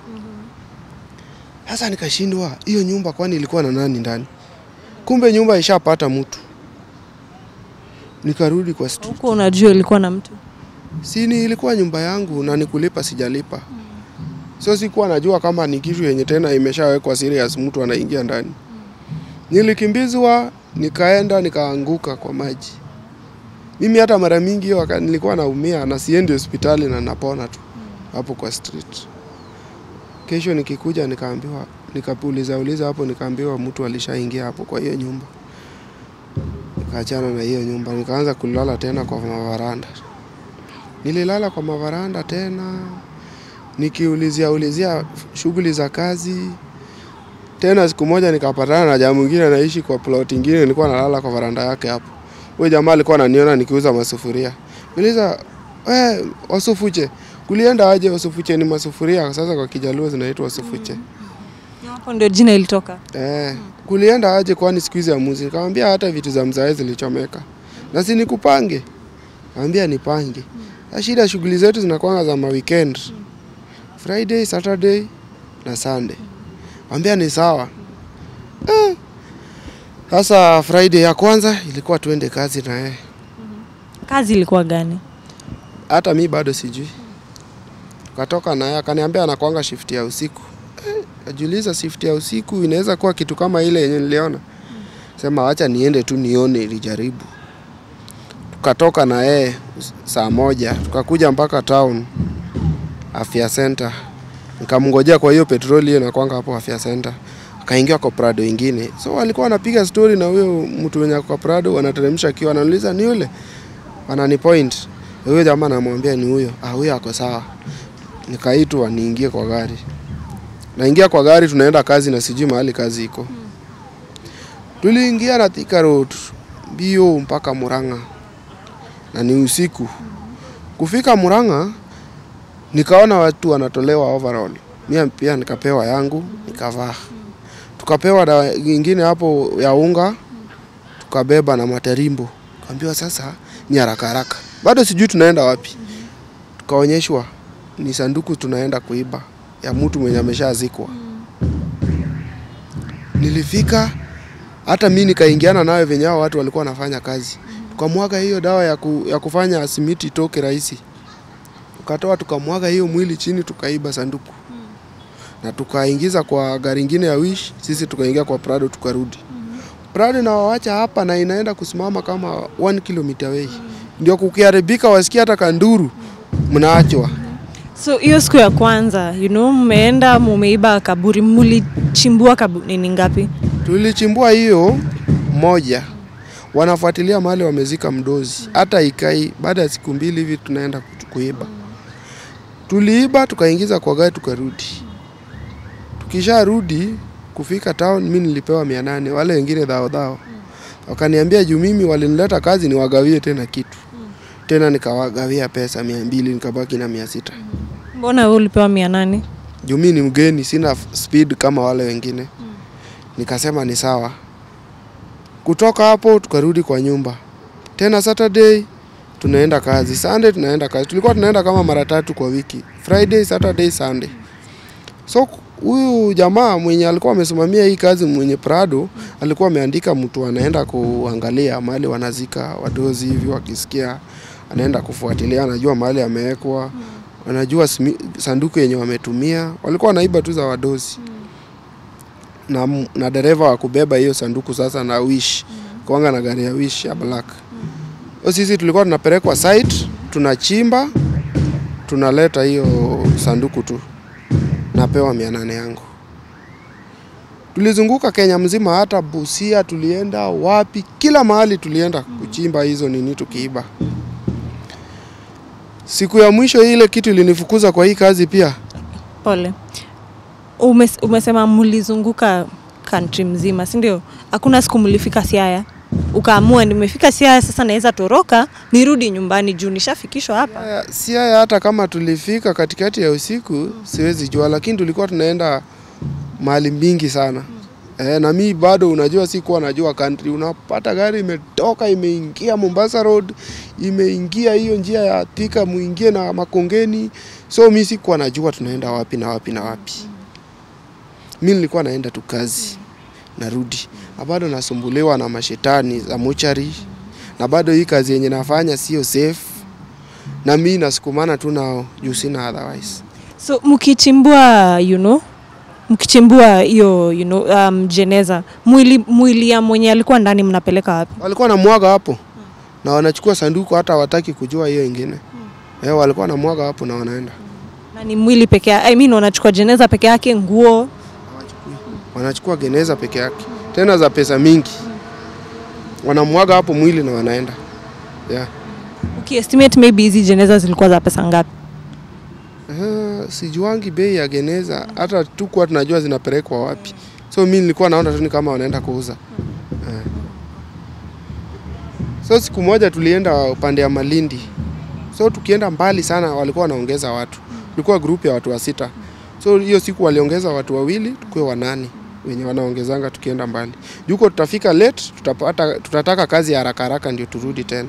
Sasa nikashindwa, hiyo nyumba kwani ilikuwa na nani ndani? Kumbe nyumba ishapata mtu. Nikarudi kwa street.
Huko unajua ilikuwa na mtu.
Sini ilikuwa nyumba yangu na nikulipa sijalipa. So sikuwa najua kama ni kitu yenye tena imeshawekwa serious mtu anaingia ndani. Nilikimbizwa, nikaenda nikaanguka kwa maji. Mimi hata mara mingi hiyo waka- nilikuwa naumia na siendi hospitali na napona tu hapo kwa street. Kesho nikikuja nikaambiwa, nikauliza uliza hapo nikaambiwa mtu alishaingia hapo kwa hiyo nyumba. Nikaachana na hiyo nyumba, nikaanza kulala tena kwa mavaranda. Nililala kwa mavaranda tena nikiulizia ulizia shughuli za kazi. Tena siku moja nikapatana na jamaa mwingine anaishi kwa plot ingine, nilikuwa nalala kwa varanda yake hapo. Huyo jamaa alikuwa ananiona nikiuza masufuria. Niliza, "Eh, wasufuche. Kulienda aje wasufuche ni masufuria sasa kwa Kijaluo zinaitwa wasufuche."
Hapo ndio jina ilitoka.
Eh, kulienda aje kwani siku hizi amuzi? Nikamwambia hata vitu za mzae zilichomeka. Na si nikupange. Kaambia nipange. Na shida shughuli zetu zinakuwa za ma weekend. Friday, Saturday na Sunday. Kaambia ni sawa. Eh. Sasa Friday ya kwanza ilikuwa tuende kazi na yeye.
Kazi ilikuwa gani?
Hata mi bado sijui. Tukatoka naye akaniambia anakuanga shift ya usiku. Eh, Najiuliza shift ya usiku inaweza kuwa kitu kama ile yenye niliona. Sema acha niende tu nione ilijaribu. Tukatoka na yeye saa moja tukakuja mpaka town afya center. Nikamngojea kwa hiyo petroli hiyo inakwanga hapo afya center. Akaingia kwa Prado ingine. So walikuwa wanapiga story na huyo mtu mwenye ako kwa Prado wanateremsha akiwa ananiuliza ni yule. Anani point. Huyo jamaa anamwambia ni huyo. Ah, huyo ako sawa. Nikaitwa niingie kwa gari. Naingia kwa gari tunaenda kazi na sijui mahali kazi iko. Tuliingia na Thika Road mbio mpaka Murang'a na ni usiku. Kufika Murang'a nikaona watu wanatolewa overall. Mimi pia nikapewa yangu nikavaa. Tukapewa dawa nyingine hapo ya unga tukabeba na materimbo. Kaambiwa sasa ni haraka haraka. Bado sijui tunaenda wapi. Tukaonyeshwa ni sanduku tunaenda kuiba ya mtu mwenye ameshazikwa. Nilifika hata mi nikaingiana nayo venye hao watu walikuwa wanafanya kazi. Tukamwaga hiyo dawa ya, ku, ya kufanya simiti itoke rahisi. Tukatoa tukamwaga hiyo mwili chini tukaiba sanduku. Na tukaingiza kwa gari ingine ya Wish, sisi tukaingia kwa Prado tukarudi. Prado inawawacha hapa na inaenda kusimama kama 1 kilomita away. Ndio kukiharibika wasikia hata kanduru mnaachwa.
So hiyo siku ya kwanza, you know, mmeenda mumeiba kaburi, mulichimbua kaburi ni ngapi?
Tulichimbua hiyo moja, wanafuatilia mahali wamezika mdozi, hata ikai. Baada ya siku mbili hivi tunaenda kutu- kuiba. Tuliiba tukaingiza kwa gari tukarudi. Tukisharudi kufika town, mi nilipewa mia nane, wale wengine dhao dhao wakaniambia juu mimi walinileta kazi niwagawie tena kitu tena, nikawagawia pesa mia mbili nikabaki na mia sita
Mbona wewe ulipewa mia nane?
juu mi ni mgeni, sina f- speed kama wale wengine. Nikasema ni sawa. Kutoka hapo tukarudi kwa nyumba tena. Saturday tunaenda kazi, Sunday tunaenda kazi. Tulikuwa tunaenda kama mara tatu kwa wiki, Friday, Saturday, Sunday. So huyu jamaa mwenye alikuwa amesimamia hii kazi mwenye Prado alikuwa ameandika mtu anaenda kuangalia mahali wanazika wadozi hivi, wakisikia anaenda kufuatilia, anajua mahali amewekwa, anajua simi- sanduku yenye wametumia. Walikuwa wanaiba tu za wadozi na, m- na dereva wa kubeba hiyo sanduku sasa na wish kwanga na gari ya wish ya black. So sisi tulikuwa tunapelekwa site, tunachimba, tunaleta hiyo sanduku tu, napewa mia nane yangu. Tulizunguka Kenya mzima, hata Busia tulienda, wapi, kila mahali tulienda kuchimba hizo nini tukiiba. Siku ya mwisho ile kitu ilinifukuza kwa hii kazi pia
Pole. Umes, umesema mlizunguka country mzima, si ndio? Hakuna siku mlifika Siaya ukaamua nimefika Siaya sasa naweza toroka nirudi nyumbani juu nishafikishwa hapa.
Haya, si haya hata kama tulifika katikati ya usiku siwezi jua, lakini tulikuwa tunaenda mahali mingi sana Eh, na mi bado unajua sikuwa najua country. Unapata gari imetoka imeingia Mombasa Road, imeingia hiyo njia ya Thika muingie na Makongeni. So mi sikuwa najua tunaenda wapi na wapi na wapi. Mi nilikuwa naenda tu kazi narudi, na bado nasumbuliwa na mashetani za mochari, na bado hii kazi yenye nafanya sio safe, na mi nasukumana tu nao juu sina otherwise.
So mkichimbua you know, mkichimbua hiyo you know, um, jeneza mwili, mwili ya mwenye alikuwa ndani mnapeleka wapi?
walikuwa na mwaga hapo na wanachukua sanduku, hata hawataki kujua hiyo ingine. Eh, walikuwa na mwaga hapo na wanaenda
Na ni mwili peke yake, I mean wanachukua jeneza peke yake, nguo
wanachukua geneza peke yake, tena za pesa mingi, wanamwaga hapo mwili na wanaenda yeah.
ukiestimate maybe hizi jeneza zilikuwa za pesa ngapi?
Uh, sijuangi bei ya geneza, hata tukuwa tunajua zinapelekwa wapi, so mi nilikuwa naona tu ni kama wanaenda kuuza Eh. So siku moja tulienda upande ya Malindi, so tukienda mbali sana walikuwa wanaongeza watu, tulikuwa grupu ya watu wa sita, so hiyo siku waliongeza watu wawili, tukuwe wanane wenye wanaongezanga tukienda mbali. Juko tutafika late, tutapata, tutataka kazi ya haraka haraka ndio turudi tena.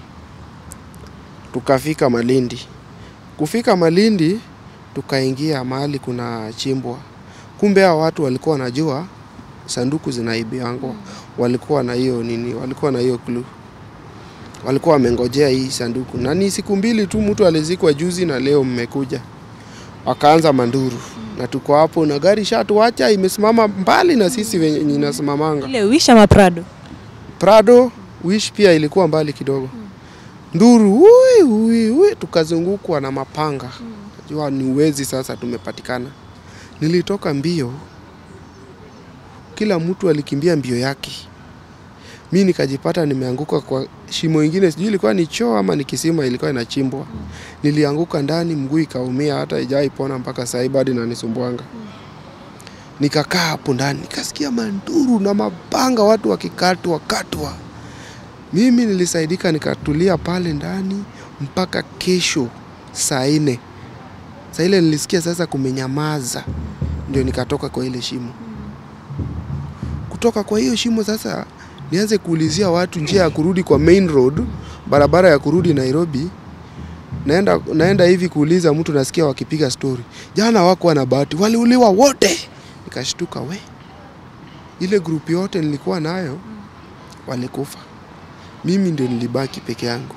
Tukafika Malindi. Kufika Malindi tukaingia mahali kuna chimbwa. Kumbe hao watu walikuwa wanajua sanduku zinaibiangwa, walikuwa na hiyo nini, walikuwa na hiyo clue, walikuwa wamengojea hii sanduku, na ni siku mbili tu, mtu alizikwa juzi na leo mmekuja, wakaanza manduru na tuko hapo na gari shatuacha imesimama mbali na sisi wenye inasimamanga.
Ile Wish ama Prado?
Prado Wish pia ilikuwa mbali kidogo. Nduru ui, ui, ui, tukazungukwa na mapanga. Najua ni uwezi sasa tumepatikana. Nilitoka mbio, kila mtu alikimbia mbio yake. Mi nikajipata nimeanguka kwa shimo ingine, sijui ilikuwa ni choo ama ni kisima, ilikuwa inachimbwa. Nilianguka ndani, mguu ikaumia, hata ijai pona mpaka sasa hivi bado inanisumbuanga. Nikakaa hapo ndani, nikasikia manduru na mapanga, watu wakikatwa katwa. Mimi nilisaidika nikatulia pale ndani mpaka kesho saa nne. Saa ile nilisikia sasa kumenyamaza, ndio nikatoka kwa ile shimo. Kutoka kwa hiyo shimo sasa nianze kuulizia watu njia ya kurudi kwa main road, barabara ya kurudi Nairobi. Naenda, naenda hivi kuuliza mtu, nasikia wakipiga stori, jana wako na bahati, waliuliwa wote. Nikashtuka, we, ile grupu yote nilikuwa nayo walikufa mimi ndio nilibaki peke yangu.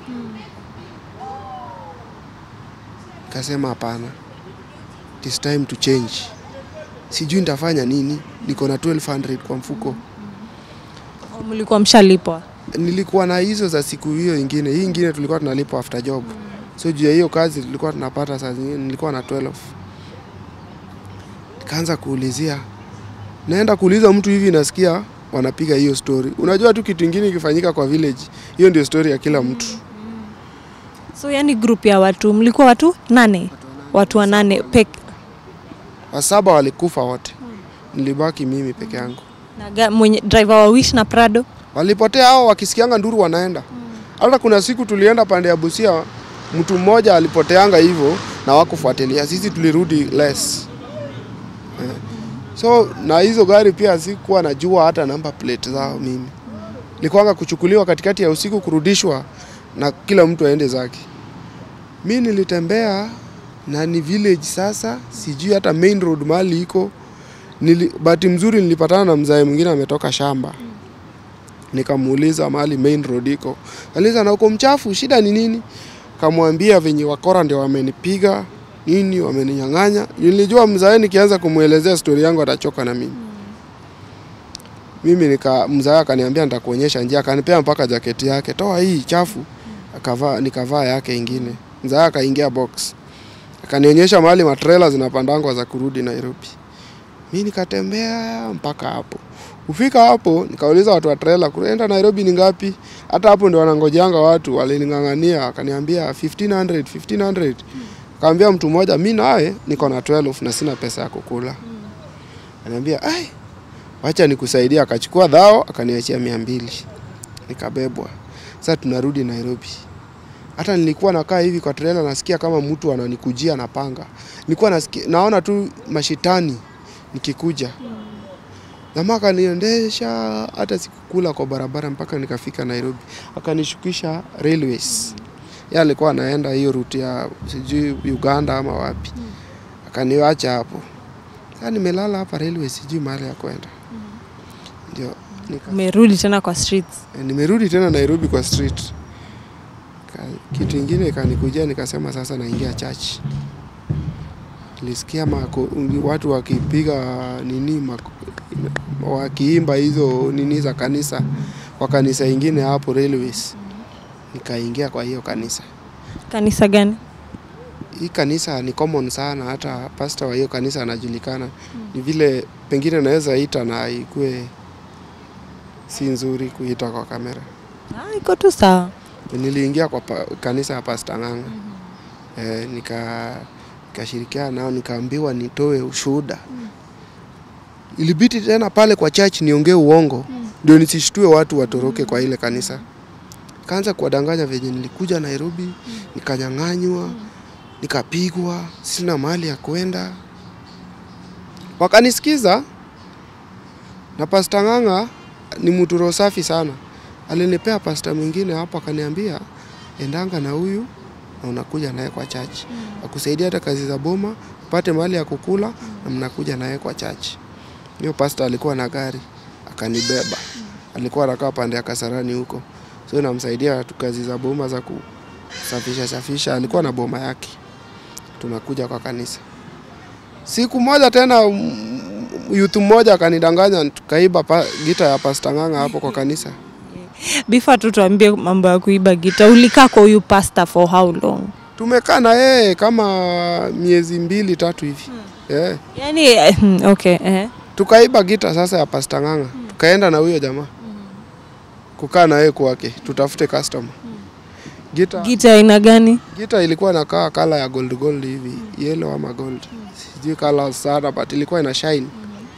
Kasema hapana, it is time to change. Sijui nitafanya nini, niko na 1200 kwa mfuko.
Au mlikuwa mshalipwa?
Nilikuwa na hizo za siku hiyo ingine, hii ingine tulikuwa tunalipwa after job, so juu ya hiyo kazi tulikuwa tunapata saa zingine, nilikuwa na 12. Nikaanza kuulizia, naenda kuuliza mtu hivi, nasikia wanapiga hiyo story. Unajua tu kitu ingine ikifanyika kwa village, hiyo ndio story ya kila mtu.
So yani group ya watu mlikuwa watu nane, watu wanane pek
Wasaba walikufa wote, nilibaki mimi peke yangu.
na ga- mwenye driver wa Wish na Prado.
Walipotea hao, wakisikianga nduru wanaenda. Hata kuna siku tulienda pande ya Busia, mtu mmoja alipoteanga hivyo na wakufuatilia, sisi tulirudi less. Eh. So na hizo gari pia sikuwa najua hata namba plate zao mimi. Nilikuwanga kuchukuliwa katikati ya usiku kurudishwa na kila mtu aende zake. Mi nilitembea na ni village sasa, sijui hata main road mahali iko. Nili, bahati mzuri nilipatana na mzae mwingine ametoka shamba nikamuuliza mahali main road iko. Aliza na uko mchafu, shida ni nini? Kamwambia venye wakora ndio wamenipiga nini, wameninyang'anya. Nilijua mzae nikianza kumwelezea stori yangu atachoka na mimi. Mimi nika mzae akaniambia nitakuonyesha njia, akanipea mpaka jaketi yake, toa hii chafu. Akavaa, nikavaa yake ingine. Mzae akaingia box, akanionyesha mahali matrela zinapandangwa za kurudi Nairobi. Mi nikatembea mpaka hapo. Kufika hapo nikauliza watu wa trailer kuenda Nairobi ni ngapi? Hata hapo ndio wanangojeanga watu, walining'ang'ania, akaniambia 1500 1500. Kaambia mtu mmoja, mi naye niko na 12 na sina pesa ya kukula. Ananiambia, ai, wacha nikusaidia. Akachukua dhao akaniachia mia mbili, nikabebwa. Sasa tunarudi Nairobi. Hata nilikuwa nakaa hivi kwa trailer, nasikia kama mtu ananikujia na panga. Nilikuwa nasikia, naona tu mashitani nikikuja Jamaa akaniendesha hata sikukula kwa barabara mpaka nikafika Nairobi, akanishukisha railways. Yeye alikuwa anaenda hiyo route ya sijui Uganda ama wapi, akaniacha hapo. Sasa nimelala hapa railways, sijui mahali ya kwenda. Ndio nika
Umerudi tena kwa streets.
Eh, nimerudi tena Nairobi kwa street. Ka- Kitu ingine ikanikujia, nikasema sasa naingia church. Nilisikia mako, watu wakipiga nini mako, wakiimba hizo nini za kanisa kwa kanisa ingine hapo railways. Nikaingia kwa hiyo kanisa.
Kanisa gani?
Hii kanisa ni common sana, hata pastor wa hiyo kanisa anajulikana. Ni vile pengine naweza ita na ikue si nzuri kuita kwa kamera.
Ah, iko tu sawa.
Niliingia kwa pa, kanisa ya Pastor Ng'ang'a eh, nika nikashirikiana nao nikaambiwa nitoe ushuhuda. Ilibidi tena pale kwa church niongee uongo ndio nisishtue watu watoroke kwa ile kanisa. Kaanza kuwadanganya venye nilikuja Nairobi, nikanyang'anywa, nikapigwa, sina mahali ya kwenda. Wakanisikiza na Pastor Ng'ang'a ni mtu roho safi sana. Alinipea pasta mwingine hapo akaniambia endanga na huyu na unakuja naye kwa church. Akusaidia hata kazi za boma, upate mahali ya kukula na mnakuja naye kwa church. Hiyo pasta alikuwa na gari akanibeba. Alikuwa anakaa pande ya Kasarani huko. So namsaidia tu kazi za boma za kusafisha safisha. Alikuwa na boma yake. Tunakuja kwa kanisa. Siku moja tena mm, youth mmoja akanidanganya tukaiba pa, gita ya Pastor Ng'ang'a hapo kwa kanisa.
Before tu tuambie mambo ya kuiba gita, ulikaa kwa huyu pastor for how long?
Tumekaa na yeye kama miezi mbili tatu hivi eh.
Yaani eh, hmm, okay, eh.
Tukaiba gita sasa ya Pastor Ng'ang'a, tukaenda na huyo jamaa kukaa na yeye kwake, tutafute customer. Gita,
Gita aina gani?
gita ilikuwa inakaa kala ya gold gold hivi, yellow ama gold, sijui kala sana, but ilikuwa ina shine.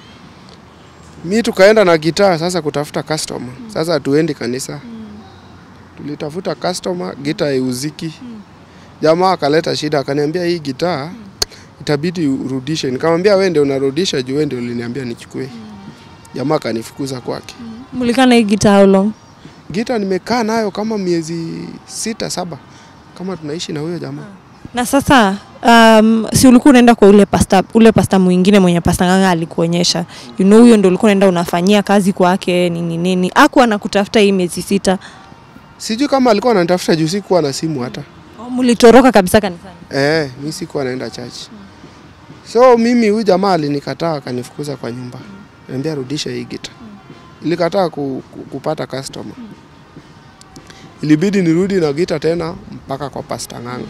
Mi tukaenda na gitaa sasa kutafuta customer. Sasa hatuendi kanisa, tulitafuta customer, gita haiuziki. Jamaa akaleta shida, akaniambia hii gitaa itabidi urudishe. Nikamwambia wewe ndio unarudisha juu wewe ndio uliniambia nichukue. Jamaa akanifukuza kwake.
Mlikaa na hii gita how long?
Gita nimekaa nayo kama miezi sita saba, kama tunaishi na huyo jamaa.
Na sasa um, si ulikuwa unaenda kwa ule pasta, ule pasta mwingine mwenye pasta Ng'ang'a alikuonyesha, you know, huyo ndo ulikuwa unaenda unafanyia kazi kwake nini nini, aku anakutafuta hii miezi sita,
Sijui kama alikuwa ananitafuta juu sikuwa na simu hata.
Oh, mlitoroka kabisa kanisani?
Eh, mi sikuwa naenda church. So mimi huyu jamaa alinikataa akanifukuza kwa nyumba. Niambia rudisha hii gita. Ilikataa ku, ku, kupata customer. Ilibidi nirudi na gita tena mpaka kwa Pastor Ng'ang'a.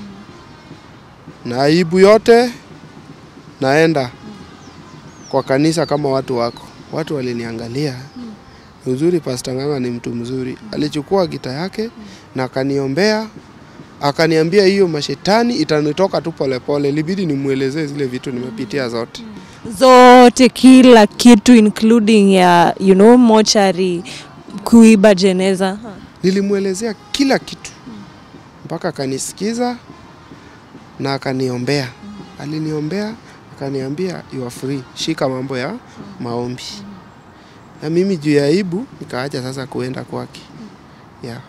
Na aibu yote naenda kwa kanisa kama watu wako. Watu waliniangalia. Ni Uzuri Pastor Ng'ang'a ni mtu mzuri. Alichukua gita yake na akaniombea akaniambia hiyo mashetani itanitoka tu polepole. Ilibidi nimwelezee zile vitu nimepitia zote.
Zote, kila kitu including ya you know, mochari, kuiba jeneza.
Nilimwelezea kila kitu mpaka akanisikiza na akaniombea. Aliniombea akaniambia you are free, shika mambo ya maombi. Na mimi juu ya aibu nikaacha sasa kuenda kwake. Yeah.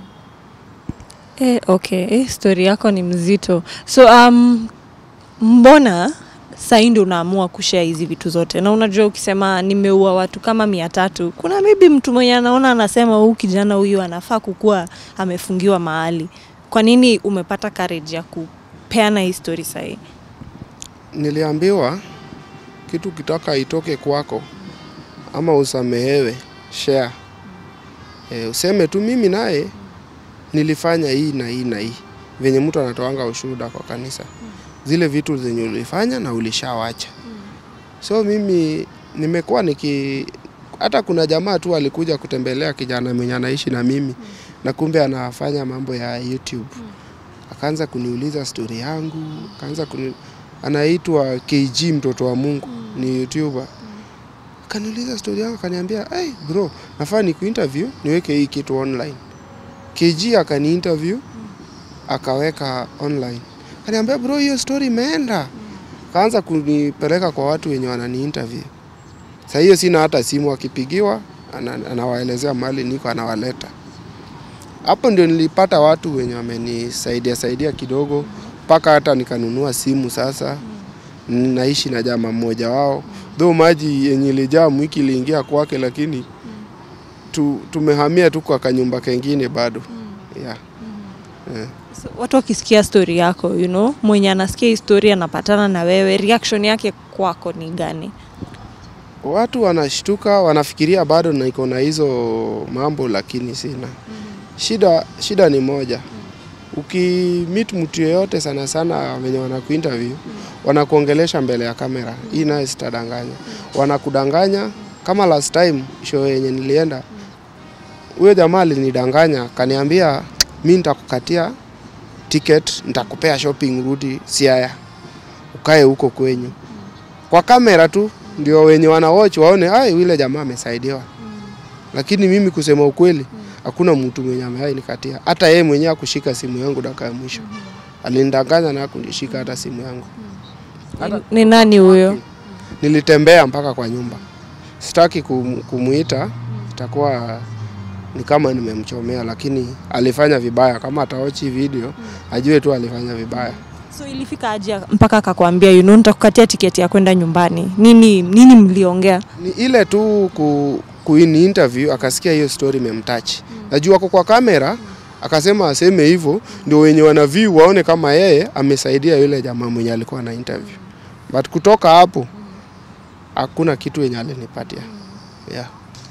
Eh, okay. Eh, story yako ni mzito. So um, mbona sahii ndio unaamua kushare hizi vitu zote? Na unajua ukisema nimeua watu kama mia tatu, kuna maybe mtu mwenye anaona anasema huu kijana huyu anafaa kukuwa amefungiwa mahali. Kwa nini umepata courage ya kupeana hii story sahii?
Niliambiwa kitu kitaka itoke kwako ama usamehewe, share. E, useme tu mimi naye nilifanya hii na hii na hii, venye mtu anatoanga ushuhuda kwa kanisa, zile vitu zenye ulifanya na ulishawacha. So mimi nimekuwa niki, hata kuna jamaa tu alikuja kutembelea kijana mwenye anaishi na mimi na kumbe anafanya mambo ya YouTube, akaanza kuniuliza stori yangu, akaanza kuni anaitwa KG mtoto wa Mungu ni YouTuber. Akaniuliza story yangu akaniambia, "Hey bro, nafaa ni kuinterview niweke hii kitu online." KG akani interview akaweka online. Akaniambia, "Bro, hiyo story imeenda." Kaanza kunipeleka kwa watu wenye wanani interview. Saa hiyo sina hata simu, akipigiwa ana, anawaelezea mahali niko, anawaleta hapo. Ndio nilipata watu wenye wamenisaidia saidia kidogo, mpaka hata nikanunua simu. Sasa naishi na jamaa mmoja wao, though maji yenye ilijaa mwiki iliingia kwake, lakini tu, tumehamia tu kwa kanyumba kengine bado yeah. Yeah.
So, watu wakisikia story yako you know, mwenye anasikia hii story anapatana na wewe, reaction yake kwako ni gani?
Watu wanashtuka, wanafikiria bado niko na hizo mambo, lakini sina shida. Shida ni moja, ukimit mtu yeyote sana sana wenye wanakuinterview wanakuongelesha mbele ya kamera, hii naye sitadanganya, wanakudanganya. Kama last time show yenye nilienda, huyo jamaa alinidanganya, kaniambia mi nitakukatia ticket, nitakupea shopping, rudi Siaya ukae huko kwenyu, kwa kamera tu ndio wenye wana watch waone ai, yule jamaa amesaidiwa. Lakini mimi kusema ukweli, hakuna mtu mwenye amewahi nikatia. Hata yeye mwenyewe akushika simu yangu dakika ya mwisho, alinidanganya na kunishika hata simu yangu. Hata-
Ni nani huyo?
Nilitembea mpaka kwa nyumba, sitaki kum- kumuita, itakuwa ni kama nimemchomea, lakini alifanya vibaya. Kama ataochi video ajue tu alifanya vibaya.
So ilifika aje mpaka akakwambia you know, nitakukatia tiketi ya kwenda nyumbani? Nini nini mliongea?
ni ile tu ku, kuini interview akasikia hiyo story imemtouch. Najua ako kwa kamera akasema aseme hivyo ndio wenye wana view waone kama yeye amesaidia yule jamaa mwenye alikuwa na interview. But kutoka hapo hakuna kitu yenye alinipatia. Yeah.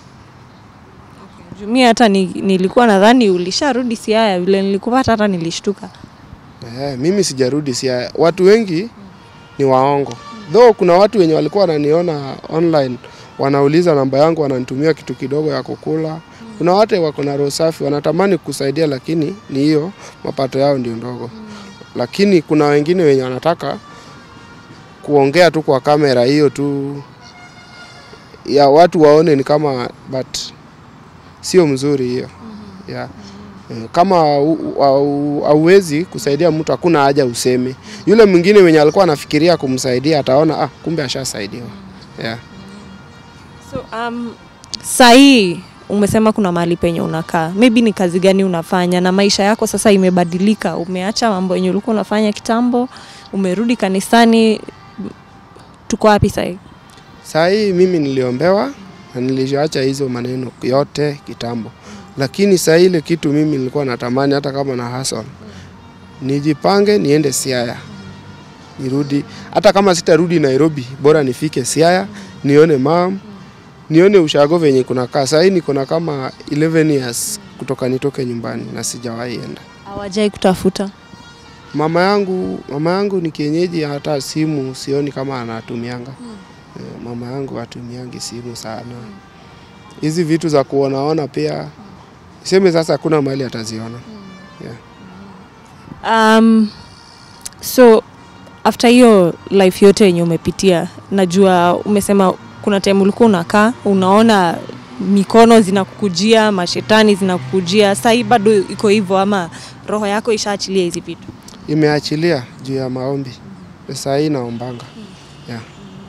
Jumia hata ni, nilikuwa nadhani ulisharudi Siaya, vile nilikupata hata nilishtuka.
Eh, mimi sijarudi Siaya. Watu wengi ni waongo. Though kuna watu wenye walikuwa wananiona online wanauliza namba yangu wananitumia kitu kidogo ya kukula. Kuna watu wako na roho safi wanatamani kusaidia lakini ni hiyo mapato yao ndio ndogo. Lakini kuna wengine wenye wanataka kuongea tu kwa kamera hiyo tu ya watu waone ni kama but sio mzuri hiyo. Yeah. Eh, kama hau- hau- hauwezi kusaidia mtu hakuna haja useme. Yule mwingine mwenye alikuwa anafikiria kumsaidia ataona ah, kumbe ashasaidiwa. Yeah.
So um, sahii umesema kuna mahali penye unakaa, maybe ni kazi gani unafanya na maisha yako sasa imebadilika? Umeacha mambo yenye ulikuwa unafanya kitambo, umerudi kanisani, tuko wapi sahii?
Saa hii mimi niliombewa na niliacha hizo maneno yote kitambo, lakini saa ile kitu mimi nilikuwa natamani hata kama na hustle nijipange niende Siaya nirudi, hata kama sitarudi Nairobi, bora nifike Siaya nione mam, nione ushago venye kunakaa. Saa hii niko na kama 11 years kutoka nitoke nyumbani na sijawahi enda.
Hawajai kutafuta?
Mama yangu mama yangu ni kienyeji, hata simu sioni kama anatumianga. Eh, Mama yangu hatumiangi simu sana. Hizi vitu za kuonaona pia seme sasa, hakuna mahali ataziona. Yeah.
Um, so after hiyo life yote yenye umepitia, najua umesema kuna time ulikuwa unakaa unaona mikono zinakukujia, mashetani zinakukujia. Sasa hii bado iko hivyo ama roho yako ishaachilia hizi vitu?
Imeachilia juu ya maombi. Saa hii naombanga. Yeah.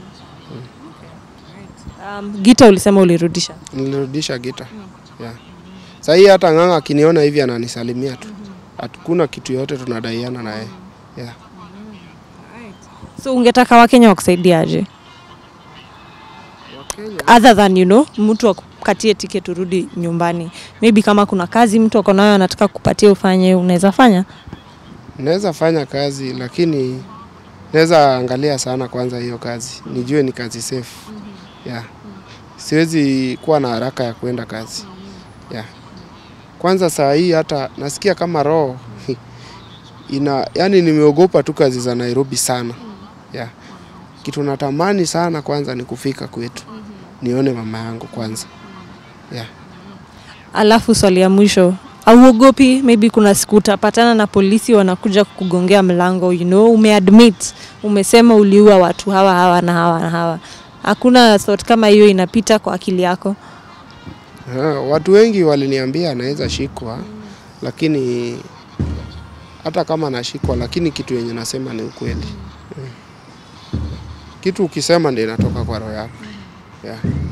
Um, gita ulisema ulirudisha.
Nilirudisha gita. Yeah. Saa hii hata ng'ang'a akiniona hivi ananisalimia tu. Hakuna kitu yote tunadaiana na yeye. Yeah.
So ungetaka Wakenya wakusaidiaje other than you know, mtu akukatie tiketi urudi nyumbani? Maybe kama kuna kazi mtu ako nayo anataka kupatia ufanye, unaweza fanya?
Naweza fanya kazi lakini naweza angalia sana kwanza hiyo kazi, nijue ni kazi safe. Yeah. Siwezi kuwa na haraka ya kwenda kazi. Yeah. Kwanza saa hii hata nasikia kama roho ina yani, nimeogopa tu kazi za Nairobi sana. Yeah. Kitu natamani sana kwanza ni kufika kwetu nione mama yangu kwanza. Yeah.
Alafu swali ya mwisho, auogopi maybe kuna siku utapatana na polisi wanakuja kukugongea mlango, you know, umeadmit, umesema uliua watu hawa hawa na hawa na hawa, hakuna thought kama hiyo inapita kwa akili yako?
Ha, watu wengi waliniambia anaweza shikwa, lakini hata kama nashikwa, lakini kitu yenye nasema ni ukweli. Mm. Kitu ukisema ndio inatoka kwa roho yako. Yeah.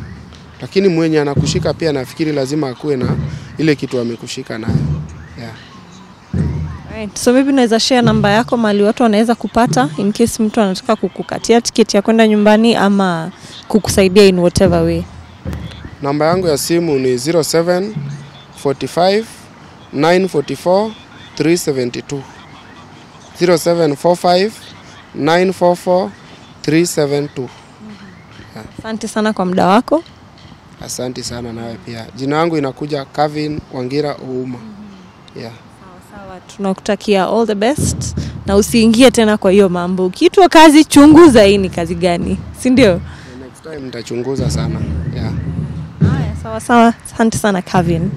lakini mwenye anakushika pia nafikiri lazima akuwe na ile kitu amekushika nayo yeah.
Right. So maybe unaweza share namba yako mahali watu wanaweza kupata in case mtu anataka kukukatia tiketi ya kwenda nyumbani ama kukusaidia in whatever way.
Namba yangu ya simu ni 07 45 944 372 0745 944 372.
Asante sana kwa muda wako.
Asante sana nawe pia. Jina yangu inakuja Kevin Wangira Ouma. Yeah.
Sawa, tunakutakia all the best na usiingie tena kwa hiyo mambo. Ukiitwa kazi, chunguza hii ni kazi gani, si ndio?
Next time nitachunguza sana. Yeah.
Haya, sawa sawa. Asante sana Kevin.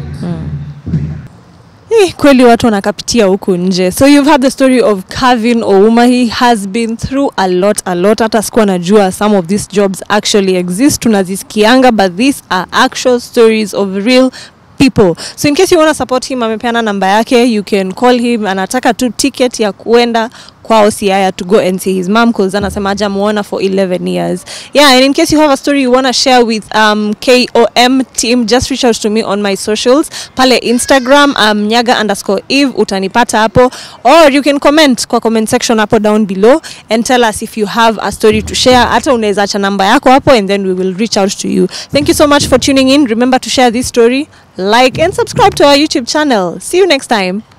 Eh, kweli watu wanakapitia huku nje. So you've had the story of Kevin Ouma. He has been through a lot, a lot. Hata sikuwa najua some of these jobs actually exist. Tunazisikianga but these are actual stories of real people. So in case you want to support him, amepeana namba yake, you can call him. Anataka tu ticket ya kuenda kwao Siaya to go and see his mom cause anasema hajamuona for 11 years. Yeah, and in case you have a story you want to share with um, KOM team, just reach out to me on my socials. Pale Instagram, um, nyaga underscore eve, utanipata hapo. Or you can comment kwa comment section hapo down below and tell us if you have a story to share. Hata unaweza acha namba yako hapo and then we will reach out to you. Thank you so much for tuning in. Remember to share this story, like and subscribe to our YouTube channel. See you next time.